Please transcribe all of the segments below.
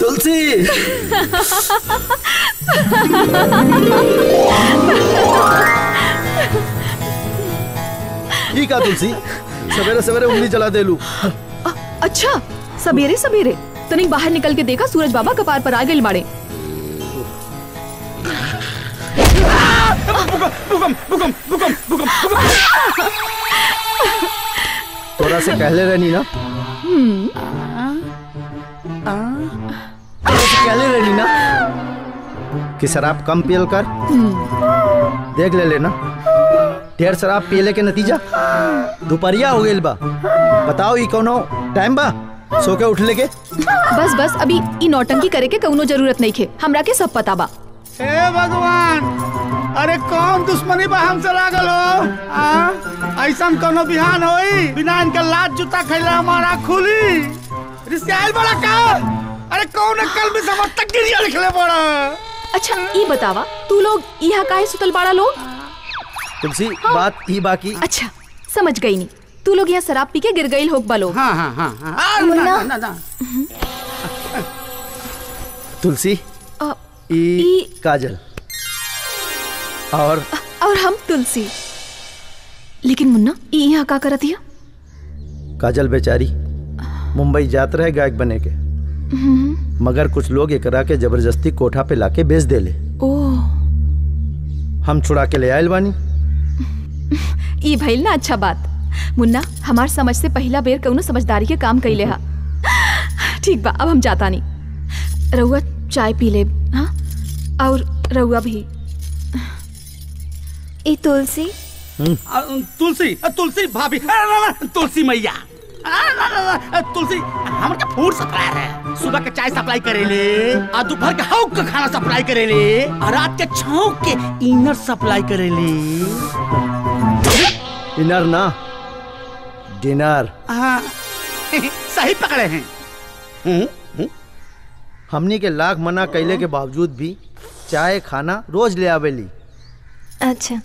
तुलसी ई का तुलसी सवेरे सवेरे उंगली जला देलू अच्छा सवेरे सवेरे तनिक बाहर निकल के देखा सूरज बाबा कपार पर आ गए मारे तोरा से कहले रहनी ना तोरा से कहले रहनी ना कि शराब कम पियल कर देख ले लेना ढेर शराब पियले के नतीजा दोपहरिया हो गइल बा बताओ ई कोनो टाइम बा सो के उठले के बस बस अभी ई नौटंकी करे के कौनो जरूरत नहीं खे हमरा के सब पता बा हे भगवान अरे कौन दुश्मनी बा हमसे लागल हो आ? ऐसन कोनो बिहान होई बिना इनके लात जूता खैले हमारा खुली रिश्ते आइल बड़ा का अरे कौन कल में समझ तक गिरिया लिखले बड़ा अच्छा ई बतावा तू लोग यहाँ काहे सुतल बाड़ा लोग तुलसी बात ई बाकी अच्छा समझ गई नी तू लोग यहाँ शराब पी के गिर गई लोग बा लोग हाँ हाँ हाँ हाँ आ, ना, मुन्ना। ना, ना, ना। तुलसी अ, ई ई- काजल और और हम तुलसी लेकिन मुन्ना ई यहाँ का करत हिया काजल बेचारी मुंबई जात रहे गायक बने के मगर कुछ लोग एकरा के जबरदस्ती कोठा पे लाके बेच देले ओ हम छुड़ा के ले आयल बानी ई भइल ना अच्छा बात मुन्ना हमार समझ से पहला बेर कौनो समझदारी के काम कैले हा ठीक बा अब हम जाता नहीं रउआ चाय पी ले हाँ और रउआ भी ई तुलसी आ, तुलसी आ, तुलसी भाभी आ, ना, ना, तुलसी मैया आ, ना, ना, ना, तुलसी हमर के फूड सप्लायर है सुबह के चाय सप्लाई करेले आ दोपहर के हौक के खाना सप्लाई करेले आ रात के छौक के इनर सप्लाई करेले इनर ना डिनर हाँ सही पकड़े हैं हम्म, हम्म। हमनी के लाख मना कैले के बावजूद भी चाय खाना रोज ले आवेली अच्छा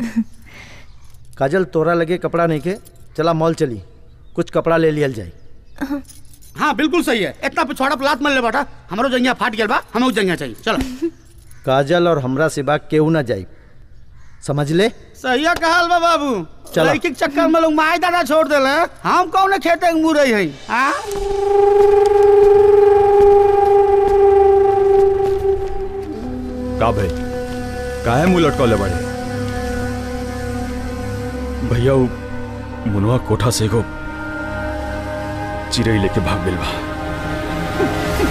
काजल तोरा लगे कपड़ा नहीं के चला मॉल चली कुछ कपड़ा ले लियल जाए हाँ बिल्कुल सही है इतना पिछवाड़ा पर लात मल ले बेटा हमारो जंगिया फाट गया बा हमें जंगिया चाहिए चलो काजल और हमरा सिवा केहू ना जाए समझ ले सही कहल बा बाबू चला। लड़की के चक्कर में लोग माई दादा छोड़ देले हम कौन खेते के मुरई है हाँ का भाई काहे मुंह लटकौले बड़े भैया उ मुनवा कोठा से एगो चिड़ै लेके भाग गेल बा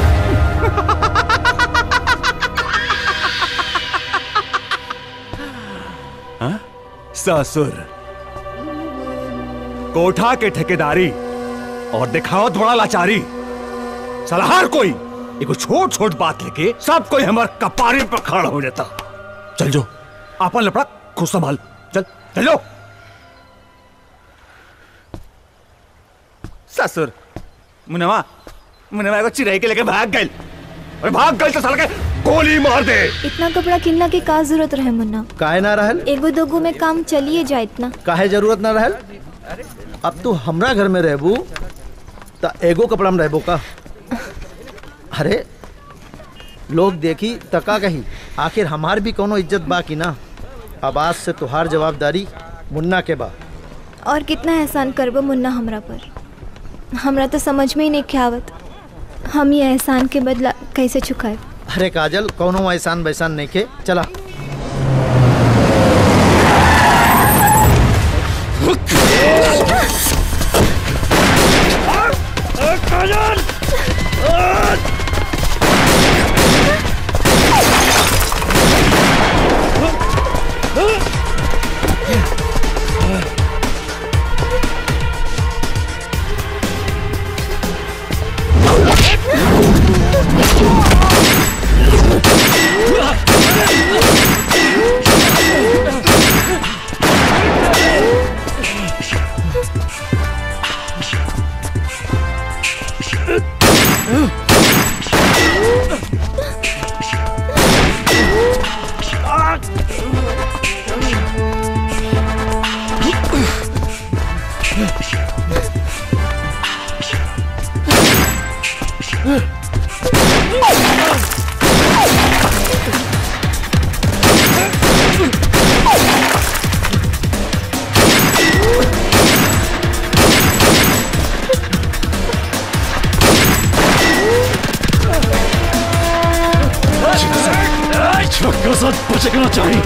हाँ? ससुर कोठा के ठेकेदारी और दिखावत बड़ा लाचारी साला हर कोई एगो छोट छोट बात लेके सब कोई हमार कपारे पर खड़ा हो जाता चल जो आपन लपड़ा खुद संभाल चल चल जो ससुर मुनवा मुनवा एगो चिड़ै के लेके भाग गइल अरे भाग गइल तो साला के गोली मार दे इतना कपड़ा किनला के का जरूरत रहे मुन्ना काहे ना रहल एगो दोगो में काम चलिए जाए इतना काहे जरूरत ना रहल अब तू हमरा घर में रहबू त एगो कपड़ा में रहबो का अरे लोग देखी तका कही आखिर हमार भी कोनो इज्जत बा कि ना अब आज से तुहार जवाबदारी मुन्ना के बा और कितना एहसान करबो मुन्ना हमरा पर हमरा तो समझ में ही नहीं के आवत हम ये एहसान के बदला कैसे चुकाए अरे काजल कोनो एहसान वैसान नहीं के चला बचना चाहिए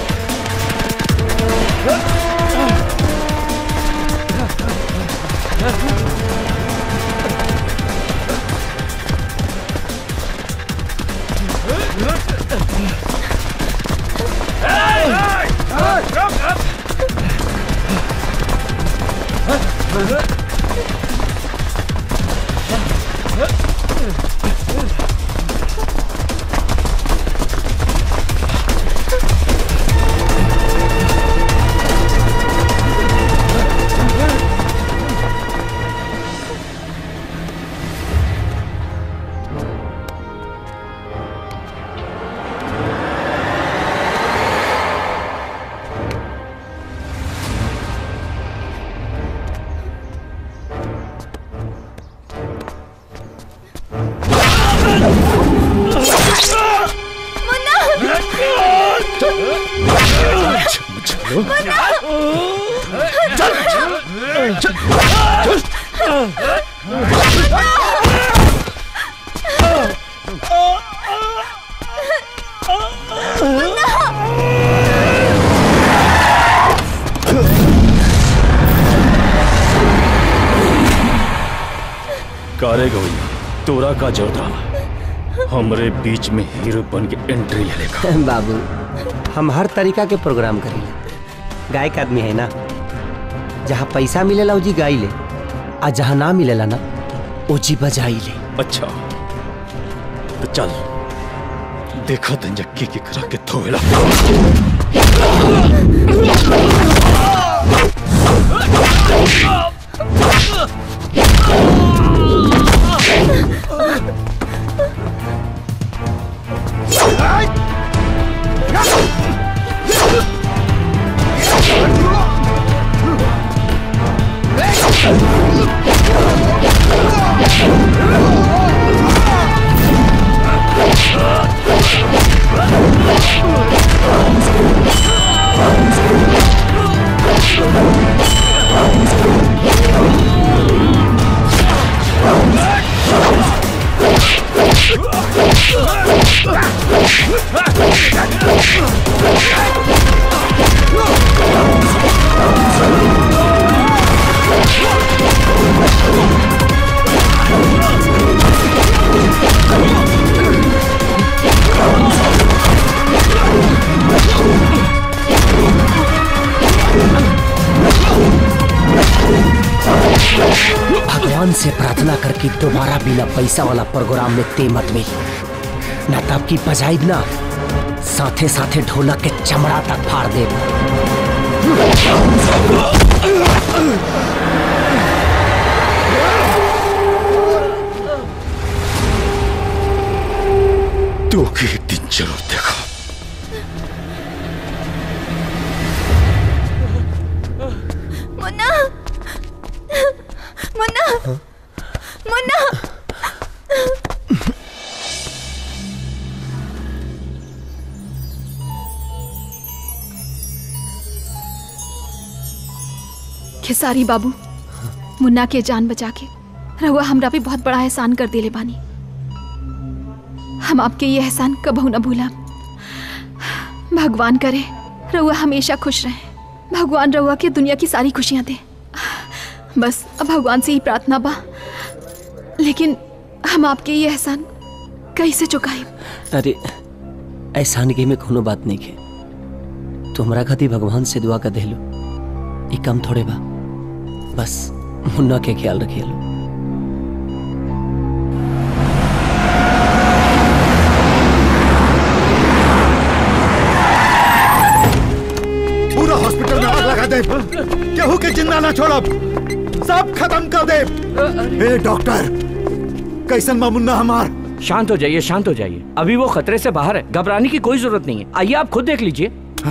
कारे गई तोरा का जोता हमरे बीच में हीरो बन के एंट्री ले लेगा बाबू हम हर तरीका के प्रोग्राम करेंगे गायक आदमी है ना जहाँ पैसा मिलेला उजी गाई ले आ जहाँ ना मिलेला ना उजी बजाई ले अच्छा तो चल देखा तंजक्की की करा के थोवेला भगवान से प्रार्थना करके दोबारा बिना पैसा वाला प्रोग्राम में ते मत मिली ना तब की बजाई ना साथे साथे ढोलक के चमड़ा तक फाड़ दे तू के एक दिन जरूर देखा मुन्ना मुन्ना मुन्ना खेसारी बाबू मुन्ना के जान बचा के रहुआ हमरा पे बहुत बड़ा एहसान कर दिले बानी हम आपके ये एहसान कबहू न भूला भगवान करे रहुआ हमेशा खुश रहे भगवान रहुआ के दुनिया की सारी खुशियां दे बस अब भगवान से ही प्रार्थना बा लेकिन हम आपके ये एहसान कैसे चुकाए अरे एहसान के में कोनो बात नहीं है तुम्हारा खातिर भगवान से दुआ कर देलो ये कम थोड़े बा बस मुन्ना के ख्याल रखिए लो पूरा हॉस्पिटल में आग लगा दे केहू के जिंदा ना छोड़ब सब खत्म कर दे ए डॉक्टर कैसन बा मुन्ना हमार शांत हो जाइए शांत हो जाइए अभी वो खतरे से बाहर है घबराने की कोई जरूरत नहीं है आइए आप खुद देख लीजिए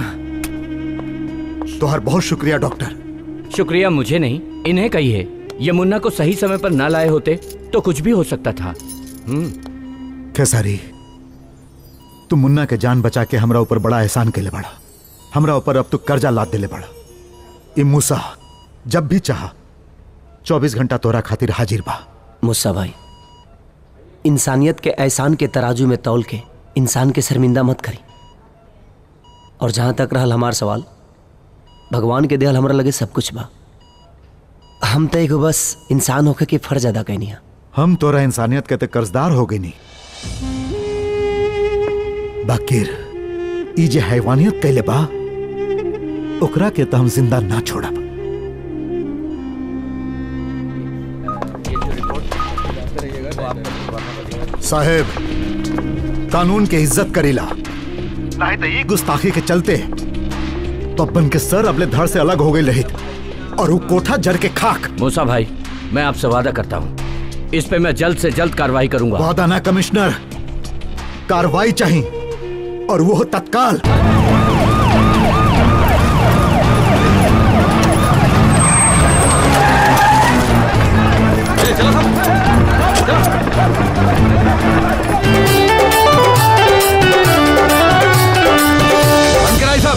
तोहर बहुत शुक्रिया डॉक्टर शुक्रिया मुझे नहीं इन्हें कहिए ये मुन्ना को सही समय पर ना लाए होते तो कुछ भी हो सकता था हम्म खेसारी तू मुन्ना के जान बचा के हमरा ऊपर बड़ा एहसान के बड़ा हमरा ऊपर अब तू कर्जा लाद देले बड़ा ई मूसा जब भी चाह चौबीस घंटा तोरा खातिर हाजिर बा मुस्सा भाई इंसानियत के एहसान के तराजू में तौल के इंसान के शर्मिंदा मत करी और जहाँ तक रहल हमार सवाल भगवान के देहल हमरा लगे सब कुछ बा हम तो एगो बस इंसान होकर के फर्ज अदा कैनी है हम तोरा इंसानियत के ते कर्जदार हो गई नी बाकिर ई जे हैवानियत कैले बा ओकरा के तो हम जिंदा ना छोड़ब साहेब कानून के इज्जत करीला नहीं तो ई गुस्ताखी के चलते पप्पन के सर अपने धड़ से अलग हो गई रहित और वो कोठा जर के खाक मूसा भाई मैं आपसे वादा करता हूँ इस पे मैं जल्द से जल्द कार्रवाई करूंगा वादा ना कमिश्नर कार्रवाई चाहिए और वो तत्काल बंद कराई सब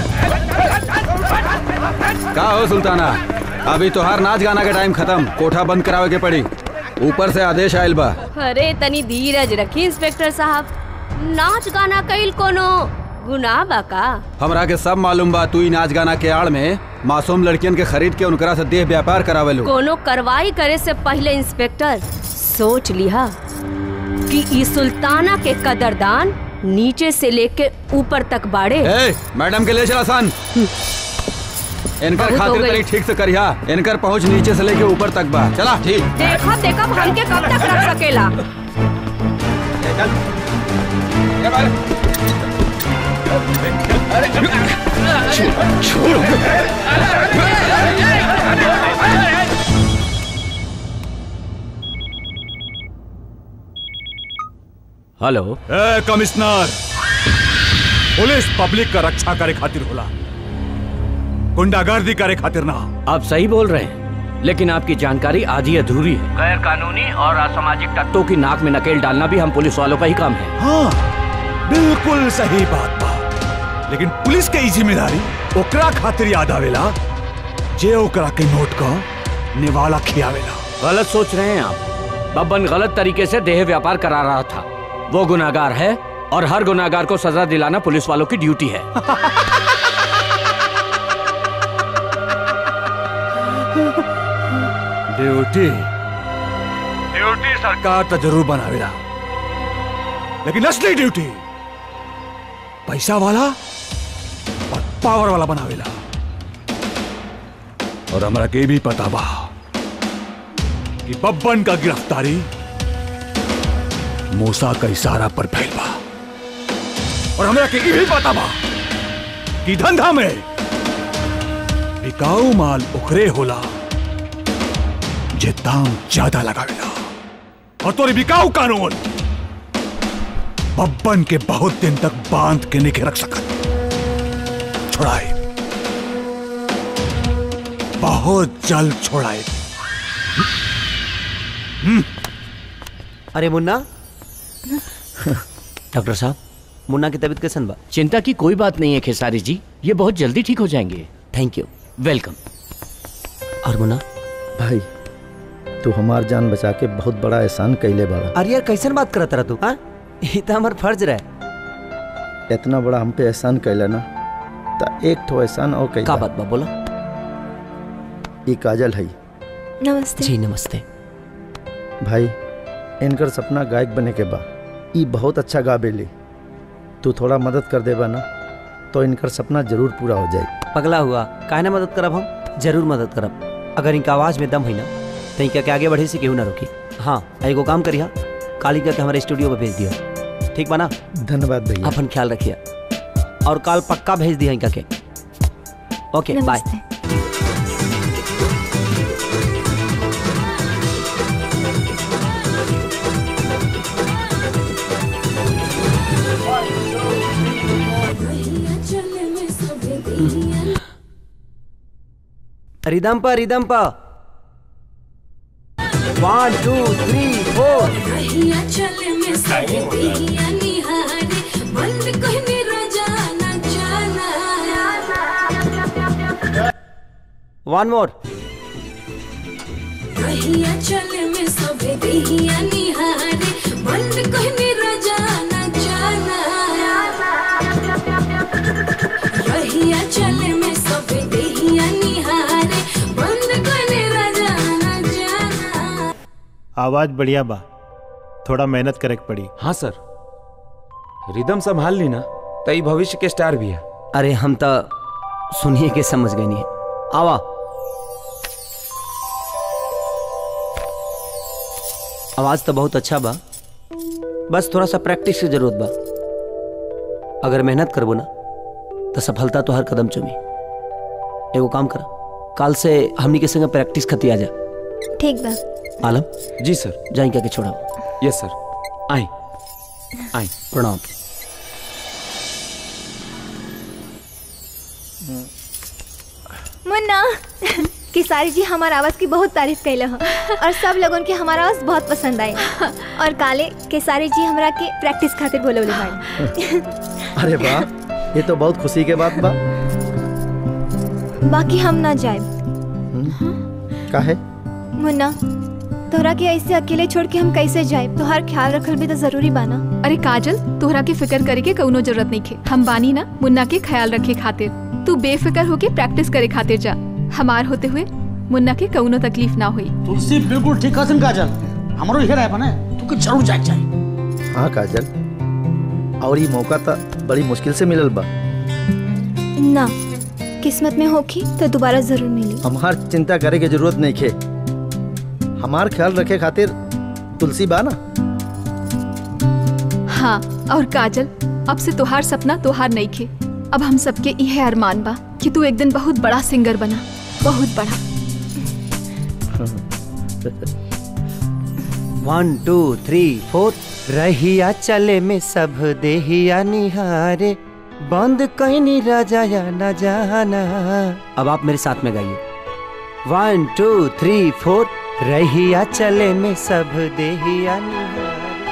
का हो सुल्ताना अभी तोहार नाच गाना के टाइम खत्म कोठा बंद करावे के पड़ी ऊपर से आदेश आयल बा अरे तनी धीरज रखी इंस्पेक्टर साहब नाच गाना कईल कोनो गुनाह बा का हमरा के सब मालूम बा तू ही नाच गाना के आड़ में मासूम लड़कियन के खरीद के उनकरा से देह व्यापार करावे लो कोनो कार्रवाई करे से पहले इंस्पेक्टर सोच लिहा कि ई सुल्ताना के कदरदान नीचे से लेके ऊपर तक बाड़े ए, मैडम के ले चल आसान इनकर बहुत हो खातिर गई। तरी ठीक से करिहा इनकर पहुंच नीचे से लेके ऊपर तक बा चला ठीक देखब देखब हमके कब तक रख सकेला हेलो ए कमिश्नर पुलिस पब्लिक का रक्षा करे खातिर होला गुंडागर्दी करे खातिर ना आप सही बोल रहे हैं लेकिन आपकी जानकारी आधी अधूरी है गैर कानूनी और असामाजिक तत्वों की नाक में नकेल डालना भी हम पुलिस वालों का ही काम है हाँ बिल्कुल सही बात बा लेकिन पुलिस के ई जिम्मेदारी ओकरा खातिर याद आवेला जे ओकरा के नोट का निवाला खियावेला गलत सोच रहे हैं आप बब्बन गलत तरीके से देह व्यापार करा रहा था वो गुनाहगार है और हर गुनाहगार को सजा दिलाना पुलिस वालों की ड्यूटी है ड्यूटी ड्यूटी सरकार तो जरूर बनावेला लेकिन असली ड्यूटी पैसा वाला और पावर वाला बनावेला और हमरा के भी पता बा कि बब्बन का गिरफ्तारी मूसा का इशारा पर फैल बा और हमरा के ई भी पता बा कि धंधा में बिकाऊ माल उखरे होला जे दाम ज्यादा लगावेला और तोरी बिकाऊ कानून बब्बन के बहुत दिन तक बांध के नहीं रख सकत छोड़ाए बहुत जल्द छोड़ाए अरे मुन्ना डॉक्टर साहब मुन्ना की तबीयत कैसन बा चिंता की कोई बात नहीं है खेसारी जी ये बहुत जल्दी ठीक हो जाएंगे थैंक यू वेलकम और मुन्ना भाई तू हमार जान बचा के बहुत बड़ा एहसान कैले बड़ा अरे यार कैसन बात करत रहा तू हाँ ये तो हमार फर्ज रहे इतना बड़ा हम पे एहसान कैला ना तो एक ठो एहसान और कैला का बात बा बोला ये काजल है नमस्ते जी नमस्ते भाई इनकर सपना गायक बने के बा ई बहुत अच्छा गाबेली तू थोड़ा मदद कर देबा ना तो इनकर सपना जरूर पूरा हो जाए पगला हुआ काहे ना मदद करब हम जरूर मदद करब अगर इनका आवाज में दम है ना तो इनका के आगे बढ़े से केहू ना रोकी हाँ एगो काम करिया कालिका के हमारे स्टूडियो पे भेज दिया ठीक बा ना धन्यवाद भैया अपन ख्याल रखिए और कल पक्का भेज दिया इनका के ओके बाय नमस्ते रिदम पर रिदम पर वन टू थ्री फोर वन मोर आवाज बढ़िया बा थोड़ा मेहनत करे के पड़ी हाँ सर रिदम संभाल ली ना तई भविष्य के स्टार भी है अरे हम तो सुनिए के समझ गए नहीं आवा आवाज तो बहुत अच्छा बा बस थोड़ा सा प्रैक्टिस की जरूरत बा अगर मेहनत करबो ना तो सफलता तो हर कदम चुमी एगो काम कर काल से हमनी के संग प्रैक्टिस खती आ जा ठीक बा आलम जी सर जाई क्या के छोड़ा यस सर आई आई प्रणाम मुन्ना किसारी जी हमारा आवाज की बहुत तारीफ कैले हो और सब लोगन के हमारा आवाज बहुत पसंद आई और काले केसारी जी हमरा के प्रैक्टिस खातिर बोले बोले भाई अरे वाह ये तो बहुत खुशी के बात बा बाकी हम ना जाए काहे मुन्ना तोहरा के ऐसे अकेले छोड़ के हम कैसे जाए तोहार ख्याल रखल भी तो जरूरी बाना अरे काजल तोहरा के फिक्र करे के कौनो जरूरत नहीं खे हम बानी ना मुन्ना के ख्याल रखे खातिर तू बेफिक्र होके प्रैक्टिस करे खातिर जा हमार होते हुए मुन्ना के कौनो तकलीफ ना हुई तुलसी बिल्कुल ठीक कहत काजल हमरो इहे रहे बने तू के जरूर जाए चाहिए हाँ काजल और ये मौका तो बड़ी मुश्किल से मिलल बा ना किस्मत में होखी तो दोबारा जरूर मिली हमार चिंता करे के जरूरत नहीं खे हमार ख्याल रखे खातिर तुलसी बा ना हाँ और काजल अब से तोहार सपना तोहार नहीं खे अब हम सबके यह अरमान बा कि तू एक दिन बहुत बड़ा सिंगर बना बहुत बड़ा वन टू थ्री फोर रहिया चले में सब देहिया निहारे बंद कहीं नहीं राजा या न जाना अब आप मेरे साथ में गाइए वन टू थ्री फोर रहिया चले में सब देहिया निहारे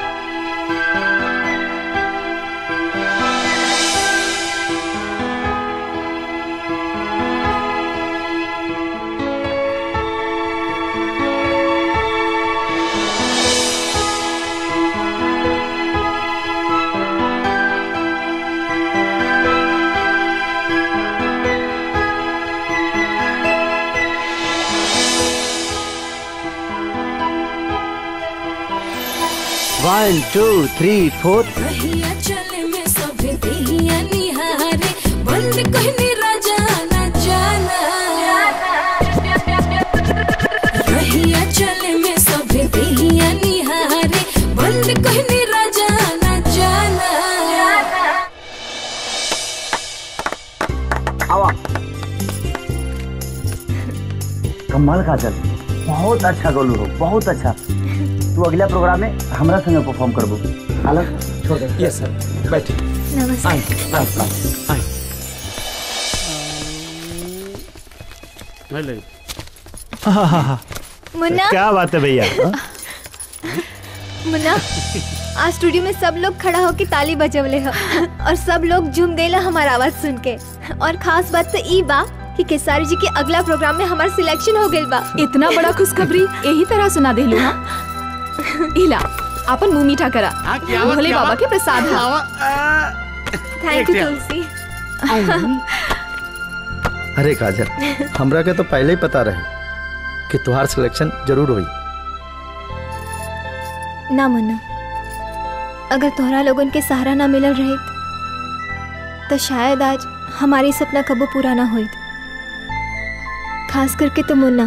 वन टू थ्री फोर रहिया चले में सभे देहिया निहारे बंद कहनी राजा न जाना रहिया चले में सभे देहिया निहारे बंद कहनी राजा न जाना आवा कमाल काजल बहुत अच्छा गोलू हो बहुत अच्छा तू अगला प्रोग्राम में हमरा संगे परफॉर्म करबो अलग छोड़ दे यस सर बैठिए नमस्ते आई आई आई ले ले मुन्ना क्या बात है भैया मुन्ना आज स्टूडियो में सब लोग खड़ा होके ताली बजवले ह और सब लोग झूम गए हमारा आवाज सुन के और खास बात तो ई बा कि केसारी जी के अगला प्रोग्राम में हमार सिलेक्शन हो गइल बा इतना बड़ा खुशखबरी यही तरह सुना देलू हाँ इला अपन मुंह मीठा करा क्या बात, भोले क्या बाबा बात? के प्रसाद है थैंक यू एक तुलसी अरे काजल हमरा के तो पहले ही पता रहे कि तुहार सिलेक्शन जरूर हुई ना मुन्ना अगर तोहरा लोगन के सहारा ना मिलल रहे तो शायद आज हमारी सपना कबो पूरा ना होई खास करके तो मुन्ना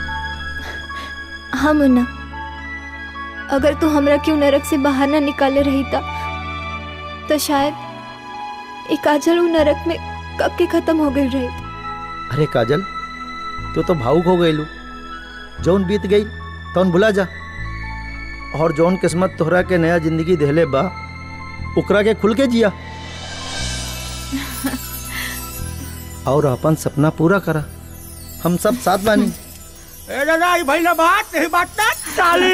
हाँ मुन्ना अगर तू हमरा क्यों नरक से बाहर ना निकाले रही था तो शायद एक काजल उ नरक में कब के खत्म हो गई रही अरे काजल तू तो भावुक हो गई जौन बीत गई तौन भुला जा और जौन किस्मत तोहरा के नया जिंदगी देहले बा उकरा के खुल के जिया और अपन सपना पूरा करा हम सब साथ बानी ए दादा ई भइला बात नहीं बात ना चाली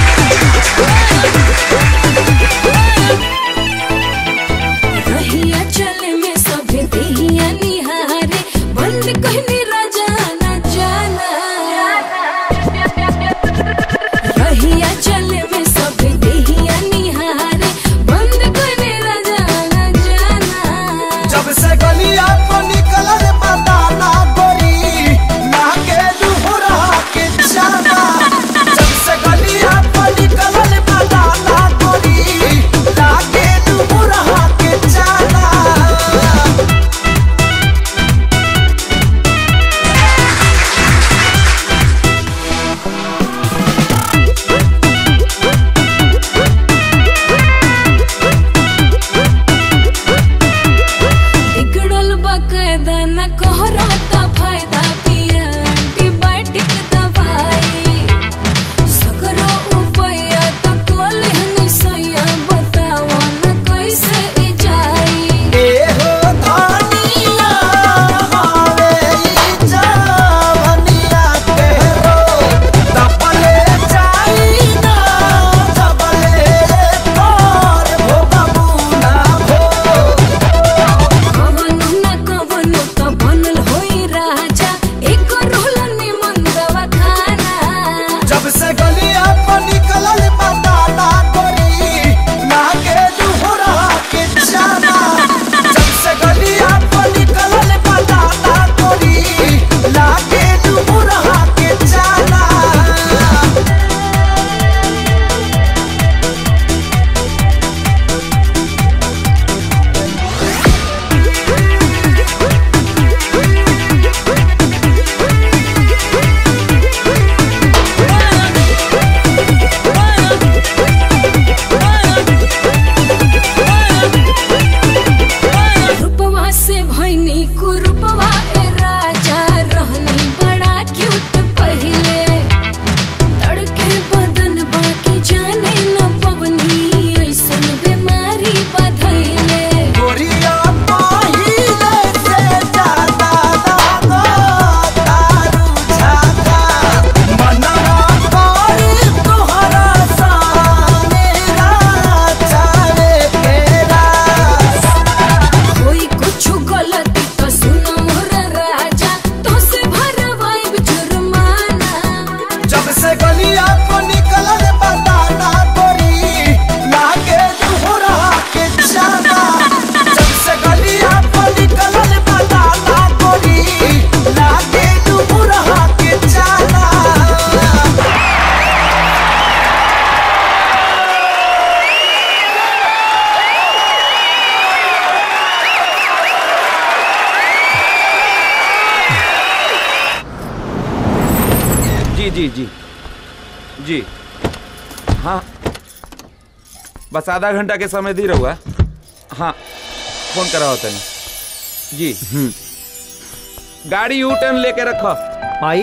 रहिया जी जी जी हाँ बस आधा घंटा के समय दी रहुआ हाँ फोन करा तनी जी गाड़ी यू टर्न लेके रखो माई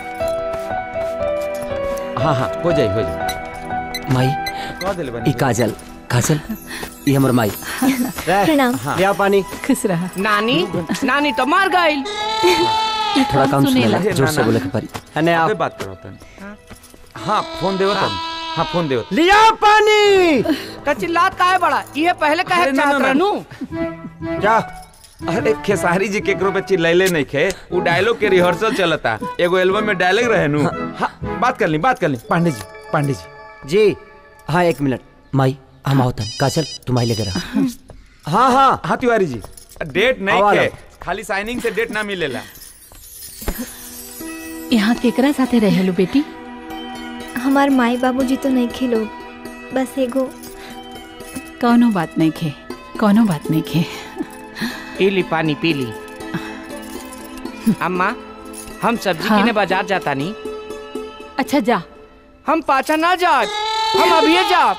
हाँ हाँ हो जाए हो जाए माई कह दिले बनी ई काजल काजल ई हमर माई प्रणाम ले आओ पानी खुश रहा नानी नानी तो मार गई थोड़ा कम सुनेला जोर से बोले के परी अने अबे आप बात करो तनी हाँ फोन देवो तनी हाँ फोन देवो लिया पानी तो चिल्लात काहे बड़ा ये पहले कहे अरे ना, चाहत ना, ना। रहनू जा अरे खेसारी जी केकरो पे चिल्लाइले नहीं खे वो डायलॉग के रिहर्सल चलता एगो एल्बम में डायलॉग रहे नु हाँ बात कर ली बात कर ली पांडे जी पांडे जी जी हाँ एक मिनट माई हम आवतन काजल तुम आई लेके रह हाँ हाँ हाँ तिवारी जी डेट नहीं आवा खे लो। खाली साइनिंग से डेट ना मिलेला यहाँ केकरा साथे रहेलू बेटी हमार माई बाबूजी तो नहीं खेलो बस एगो कौनो बात नहीं खे कौनो बात नहीं खे पी ली पानी पी ली अम्मा हम सब्जी हाँ? किने बाजार जाता नहीं अच्छा जा हम पाछा ना जात हम अभी जात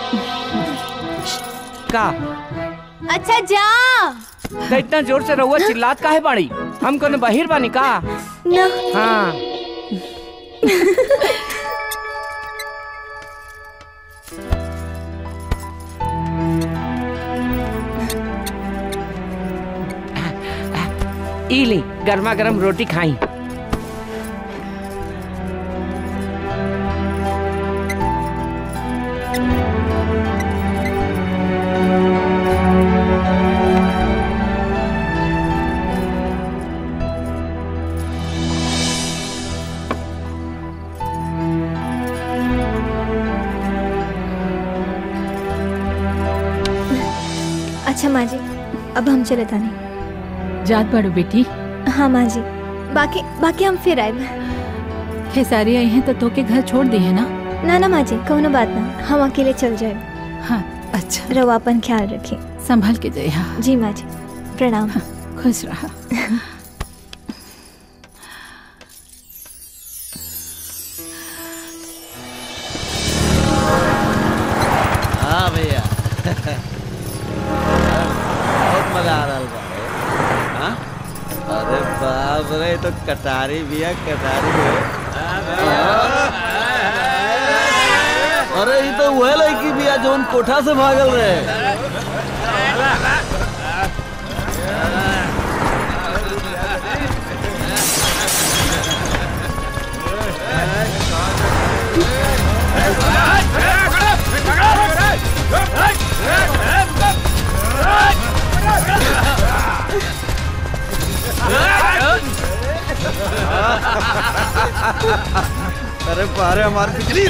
का अच्छा जा तो इतना जोर से रहुआ चिल्लात काहे बाड़ी हम कोनो बहिर बानी का ना हाँ ई ली गर्मा गर्म रोटी खाई अच्छा माँ जी अब हम चले तानी जात बाड़ू बेटी हाँ माँ जी बाकी बाकी हम फिर आए खेसारी आई हैं तो तोके घर छोड़ दी है ना ना ना माँ जी कौनो बात ना हम अकेले चल जाए हाँ अच्छा रवा अपन ख्याल रखिए संभल के जाए हाँ जी माँ जी प्रणाम खुश रहा हाँ भैया बहुत मजा आ रहा बा हाँ? अरे बाप रे तो कटारी भैया कटारी है अरे ये तो वह लड़की भैया जोन कोठा से भागल रहे अरे पारे हमारी बिजली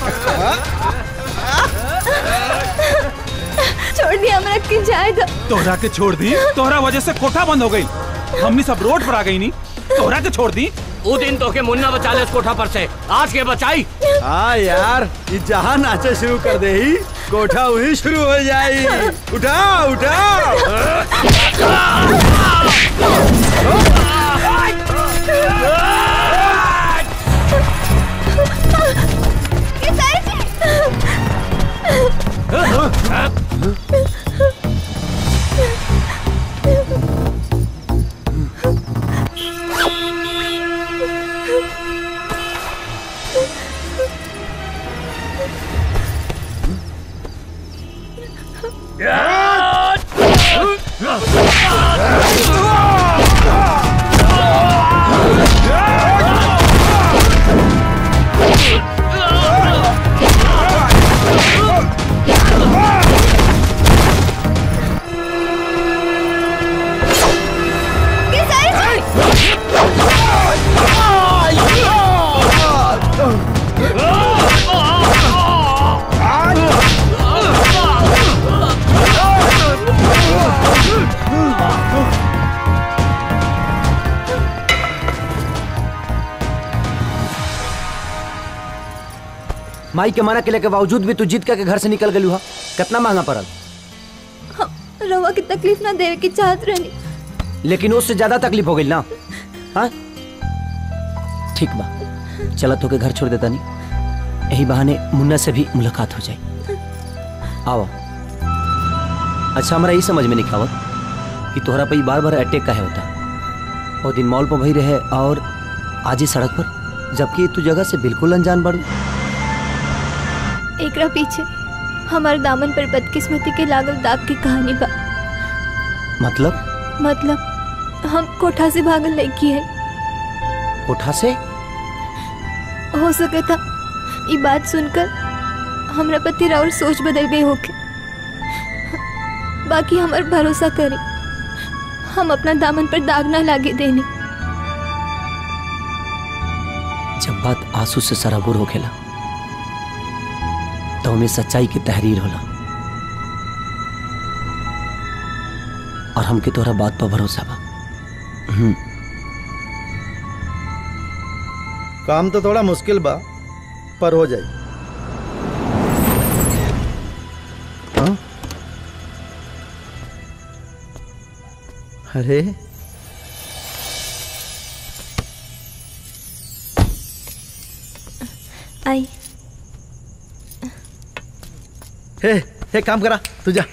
छोड़ दिया हमरा के जाएगा तोहरा के छोड़ दी तोहरा वजह से कोठा बंद हो गई हमनी सब रोड पर आ गई नी तोहरा के छोड़ दी वो दिन तो के मुन्ना बचा ले इस कोठा पर से आज के बचाई हाँ यार ये जहाँ नाचे शुरू कर दे ही कोठा वही शुरू हो जाई उठा उठा माई के मना के के बावजूद भी तू जीत के घर से निकल गलू हा कितना महंगा पड़ल रवा की तकलीफ ना देवे की चाहत रहनी लेकिन उससे ज्यादा तकलीफ हो गई ना हाँ ठीक बा चला तो के घर छोड़ देता नहीं यही बहाने मुन्ना से भी मुलाकात हो जाए आओ अच्छा हमारा यही समझ में नहीं खावत कि तोहरा पे बार बार अटैक का है होता और दिन मॉल पर वही रहे और आज ही सड़क पर जबकि तू जगह से बिल्कुल अनजान बाड़ू एकरा पीछे हमार दामन पर बदकिस्मती के लागल दाग की कहानी बा मतलब मतलब हम कोठा से भागल लड़की है कोठा से हो सके था ये बात सुनकर हमरा पति और सोच बदल गई होके बाकी हमार भरोसा करे हम अपना दामन पर दाग ना लागे देने जब बात आंसू से सराबुर हो खेला तो हमें सच्चाई की तहरीर होला और हमके तोहरा बात पर भरोसा बा हम्म, काम तो थोड़ा मुश्किल बा पर हो जाए हाँ? अरे आई हे हे काम करा तू जा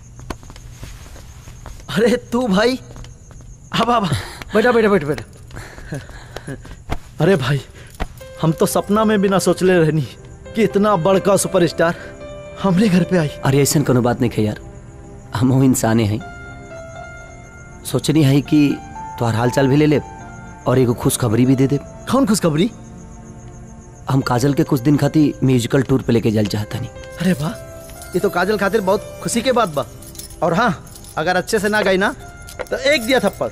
अरे तू भाई अब अब बैठा बैठा बैठा बैठा अरे भाई हम तो सपना में भी ना सोचले रहनी कि इतना बड़का सुपरस्टार हमरे घर पे आई अरे ऐसा कोनो बात नहीं है यार हम वो इंसाने हैं सोचनी है कि तोहर हाल चाल भी ले ले और एगो खुशखबरी भी दे दे कौन खुशखबरी हम काजल के कुछ दिन खातिर म्यूजिकल टूर पे लेके जाना चाहता नहीं अरे वाह ये तो काजल खातिर बहुत खुशी के बात बा और हाँ अगर अच्छे से ना गई ना तो एक दिया थप्पड़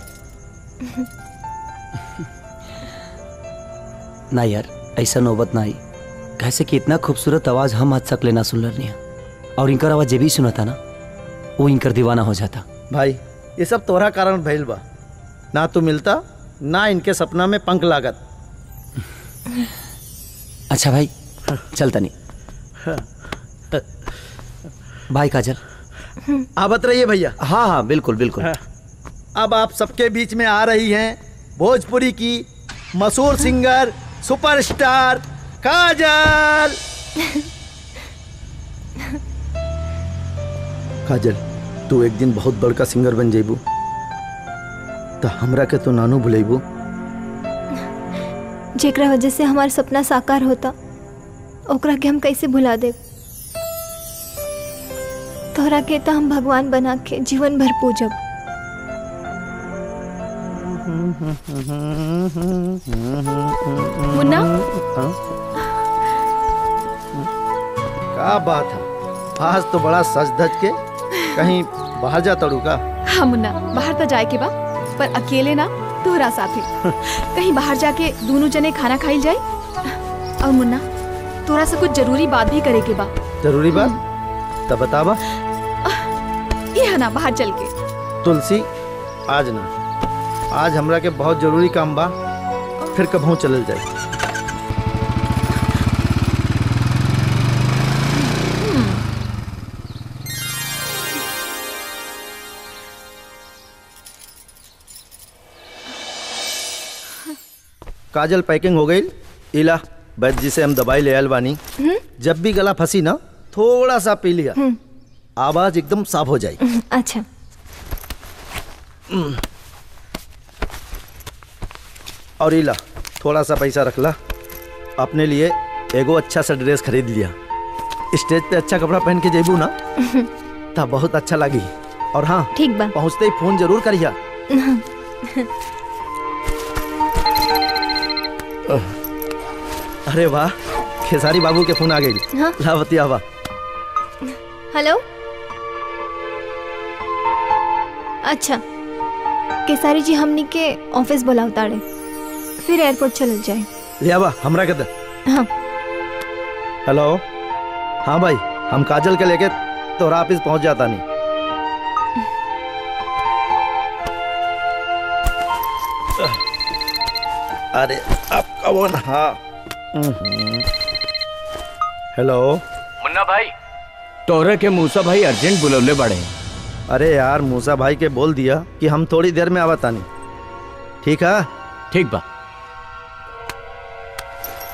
ना यार ऐसा नौबत ना आई कैसे कि इतना खूबसूरत आवाज हम आज तक लेना सुन रही और इनकर आवाज जे भी सुना था ना वो इनकर दीवाना हो जाता भाई ये सब तोहरा कारण भइल बा ना तू मिलता ना इनके सपना में पंख लागत अच्छा भाई चलता नहीं भाई काजल आवत रहिए भैया हाँ हाँ बिल्कुल बिल्कुल अब आप सबके बीच में आ रही हैं भोजपुरी की मशहूर सिंगर सुपरस्टार काजल काजल तू एक दिन बहुत बड़का सिंगर बन जेबू तो हमरा के तो नानू भुलेबू जेकरा वजह से हमार सपना साकार होता ओकरा के हम कैसे भुला दे तोहरा के तो हम भगवान बना के जीवन भर पूजब मुन्ना का बात है आज तो बड़ा सज धज के कहीं बाहर जा तड़ू का हाँ मुन्ना बाहर तो जाए के बा पर अकेले ना तोहरा साथे कहीं बाहर जाके दोनों जने खाना खाई जाए और मुन्ना तोरा से कुछ जरूरी बात भी करे के बा जरूरी बात तब बतावा ये है ना बाहर चल के तुलसी आज ना आज हमरा के बहुत जरूरी काम बा फिर कभों चलल जाए काजल पैकिंग हो गई इला बैद जी से हम दवाई ले आयल बानी जब भी गला फंसी ना थोड़ा सा पी लिया आवाज एकदम साफ हो जाएगी अच्छा और इला थोड़ा सा पैसा रख ला अपने लिए एगो अच्छा सा ड्रेस खरीद लिया स्टेज पे अच्छा कपड़ा पहन के जेबू ना तब बहुत अच्छा लगी और हाँ ठीक बा पहुँचते ही फोन जरूर करिया अरे वाह खेसारी बाबू के फोन आ गई हाँ। लावती आवा हेलो अच्छा केसारी जी हमनी के ऑफिस बुलाव ताड़े फिर एयरपोर्ट चल जाए ले आवा हमरा के दे हाँ हेलो हाँ भाई हम काजल के लेके तोरा ऑफिस पहुंच जाता नहीं अरे अब कौन हाँ हम्म। हेलो मुन्ना भाई तोहरे के मूसा भाई अर्जेंट बुलवले बड़े अरे यार मूसा भाई के बोल दिया कि हम थोड़ी देर में आवतानी ठीक है ठीक बा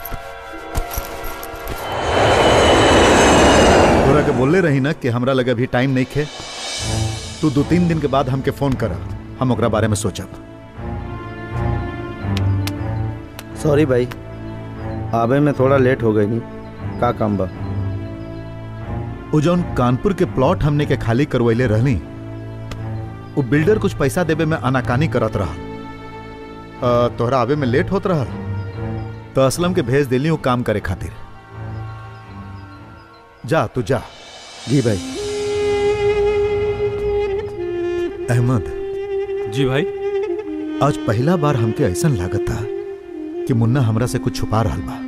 रही ना कि हमरा लगे अभी टाइम नहीं खे तू दो तीन दिन के बाद हमके फोन कर हम ओकरा बारे में सोचब सॉरी भाई आवे में थोड़ा लेट हो गई नी का काम बा उ जौन कानपुर के प्लॉट हमने के खाली करवैले रहनी वो बिल्डर कुछ पैसा देवे में आनाकानी करत रहा अ, तोहरा आवे में लेट होत रहा तो असलम के भेज दिली वो काम करे खातिर जा तू जा जी भाई अहमद जी भाई आज पहला बार हमके ऐसा लागत था कि मुन्ना हमरा से कुछ छुपा रहा बा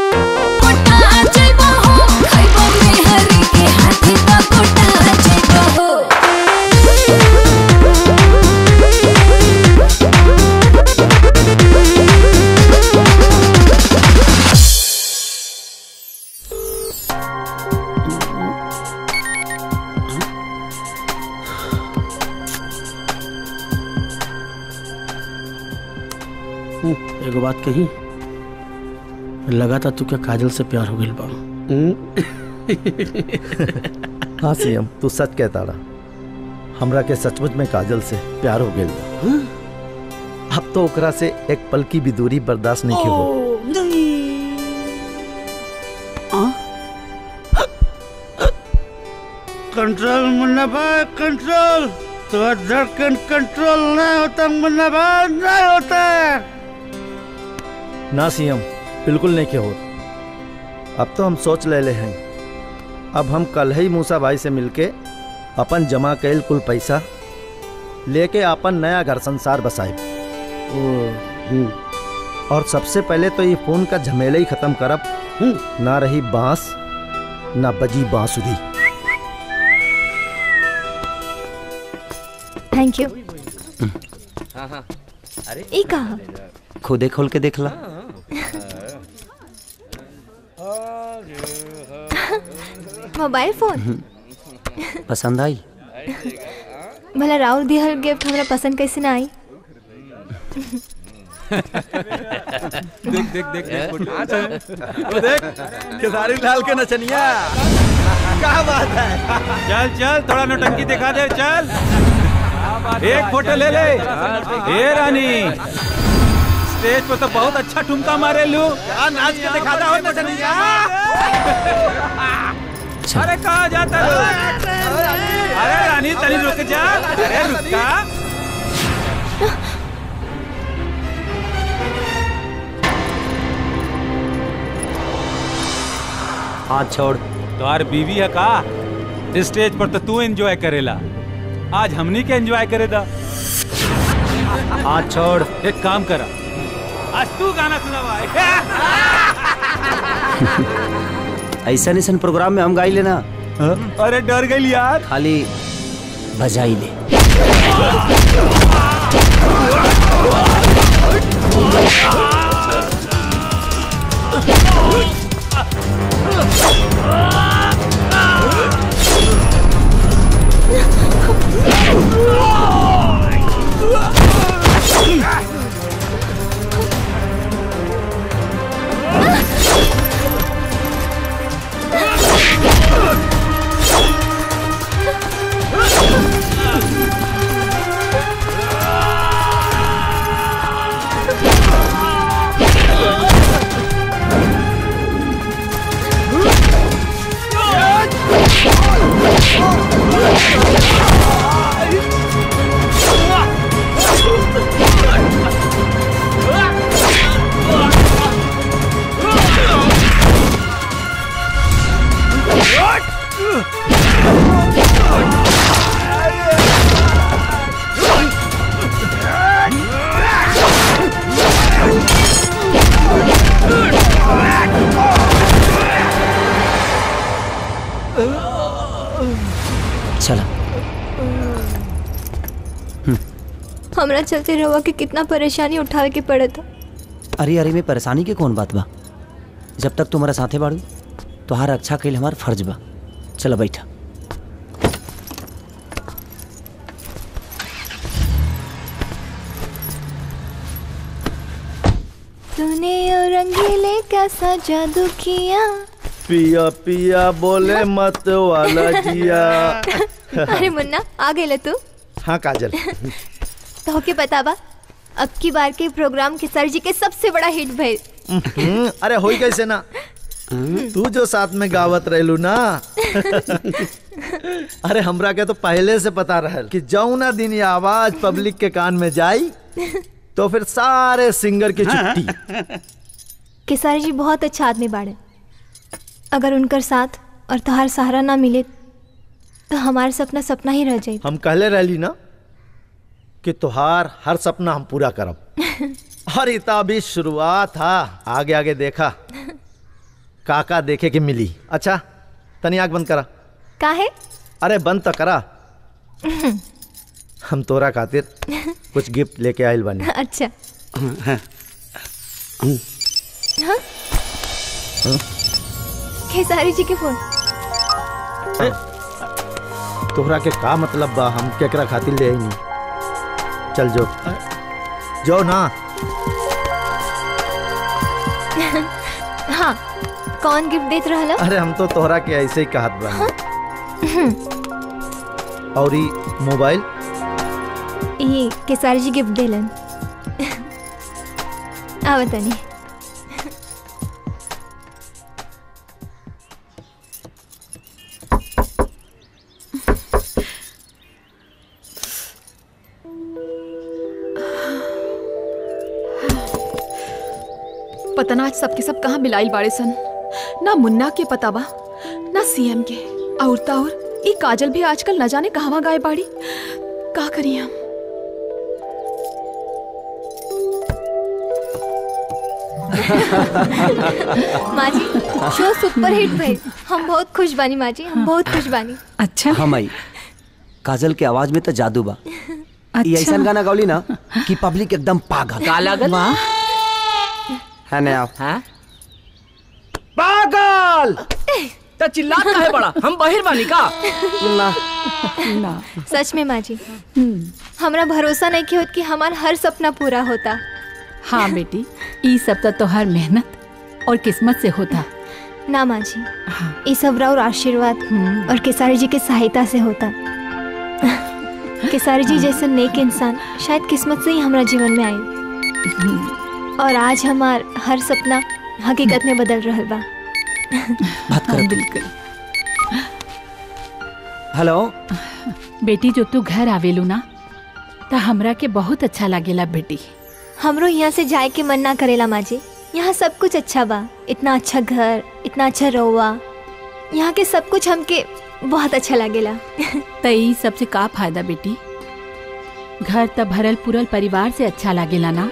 एगो बात कही लगा था तू क्या काजल से प्यार हो गई बा हाँ सीएम तू सच कहता रहा हमरा के सचमुच में काजल से प्यार हो गया अब तो ओकरा से एक पल की भी दूरी बर्दाश्त नहीं की हो कंट्रोल मुन्ना भाई कंट्रोल तो धड़कन कंट्रोल नहीं होता मुन्ना भाई नहीं होता ना सीएम बिल्कुल नहीं के हो अब तो हम सोच ले ले हैं अब हम कल ही मूसा भाई से मिलके अपन जमा कैल कुल पैसा लेके अपन नया घर संसार बसाए और सबसे पहले तो ये फोन का झमेले ही खत्म करब ना रही बांस ना बजी बांसुरी थैंक यू हाँ हाँ अरे ई कहा खुदे खोल के देख ला मोबाइल फोन पसंद आई भला राउर दिहल गिफ्ट हमरा पसंद कैसे ना आई देख देख देख देख वो देख खेसारी लाल के नचनिया क्या बात है चल चल थोड़ा नौटंकी दिखा दे चल एक फोटो ले ले ए रानी स्टेज पे तो बहुत अच्छा ठुमका मारे लू नाच के दिखाता हो नचनिया अरे कहा जाता है अरे रानी तनी रुक जा अरे रुका हाथ छोड़ तोहार बीवी है का स्टेज पर तो तू एंजॉय करेला आज हमनी के एंजॉय करे दा हाथ छोड़ एक काम करा आज तू गाना सुनावा ऐसा ऐसा प्रोग्राम में हम गाई लेना अरे डर गई यार खाली बजाई ले चला हमरा चलते रहुआ के कितना परेशानी उठावे के पड़े था अरे अरे में परेशानी के कौन बात बा जब तक तुम्हारा साथे बाड़ू तोहार अच्छा कैल हमार फर्ज बा चलो बैठा तूने और रंगीले कैसा जादू किया पिया पिया बोले मत वाला जिया अरे मुन्ना आ गए तू हाँ काजल तो के पता बा अब की बार के प्रोग्राम के सर जी के सबसे बड़ा हिट भइल हम्म, अरे होई कैसे ना तू जो साथ में गावत रहलू ना अरे हमरा के तो पहले से पता रहल कि जौना दिन ये आवाज पब्लिक के कान में जाई तो फिर सारे सिंगर की छुट्टी केसारी जी बहुत अच्छा आदमी बाड़े अगर उनकर साथ और तोहार सहारा ना मिले तो हमारा सपना सपना ही रह जाए हम कहले रहली ना कि तुहार हर सपना हम पूरा करब और इता भी शुरुआत था आगे आगे देखा काका देखे के मिली अच्छा तनी आग बंद करा का है अरे बंद तो करा हम तोरा खातिर कुछ गिफ्ट लेके आइल बानी अच्छा हाँ खेसारी जी के फोन ए, तोहरा के का मतलब बा हम केकरा खातिर ले आई नहीं चल जो जो ना हाँ कौन गिफ्ट देत रहला अरे हम तो तोहरा के ऐसे ही कहत बा और ई मोबाइल ये केसारी जी गिफ्ट देलन आ बतानी पता ना आज सबके सब कहाँ मिलाइल बाड़े सन ना मुन्ना के पता बा ना सीएम के और ता और ई काजल भी आजकल न जाने कहवा गाय बाड़ी का करी हम माँ जी शो सुपर हिट भइल हम बहुत खुश बानी माँ जी हम बहुत खुश बानी अच्छा हाँ माई काजल के आवाज में तो जादू बा ये अच्छा। ऐसा गाना गौली ना कि पब्लिक एकदम पागल का लागल? वाह है ना आप हाँ पागल त चिल्लात काहे बड़ा हम बहिर बानी का ना ना सच में माँ जी हमरा भरोसा नहीं कि होत कि हमार हर सपना पूरा होता हाँ बेटी ई सब तो तोहर मेहनत और किस्मत से होता ना माँ जी ये सब और आशीर्वाद और केसारी जी के सहायता से होता केसारी जी जैसे नेक इंसान शायद किस्मत से ही हमारा जीवन में आए और आज हमार हर सपना हकीकत में बदल रहा बा बात करो बिल्कुल हेलो बेटी जो तू घर आवेलू ना तो हमरा के बहुत अच्छा लागेला बेटी हमरो यहाँ से जाए के मन ना करेला माँ जी यहाँ सब कुछ अच्छा बा इतना अच्छा घर इतना अच्छा रौवा यहाँ के सब कुछ हमके बहुत अच्छा लागेला तो ई सबसे का फायदा बेटी घर त भरल पुरल परिवार से अच्छा लागेला ना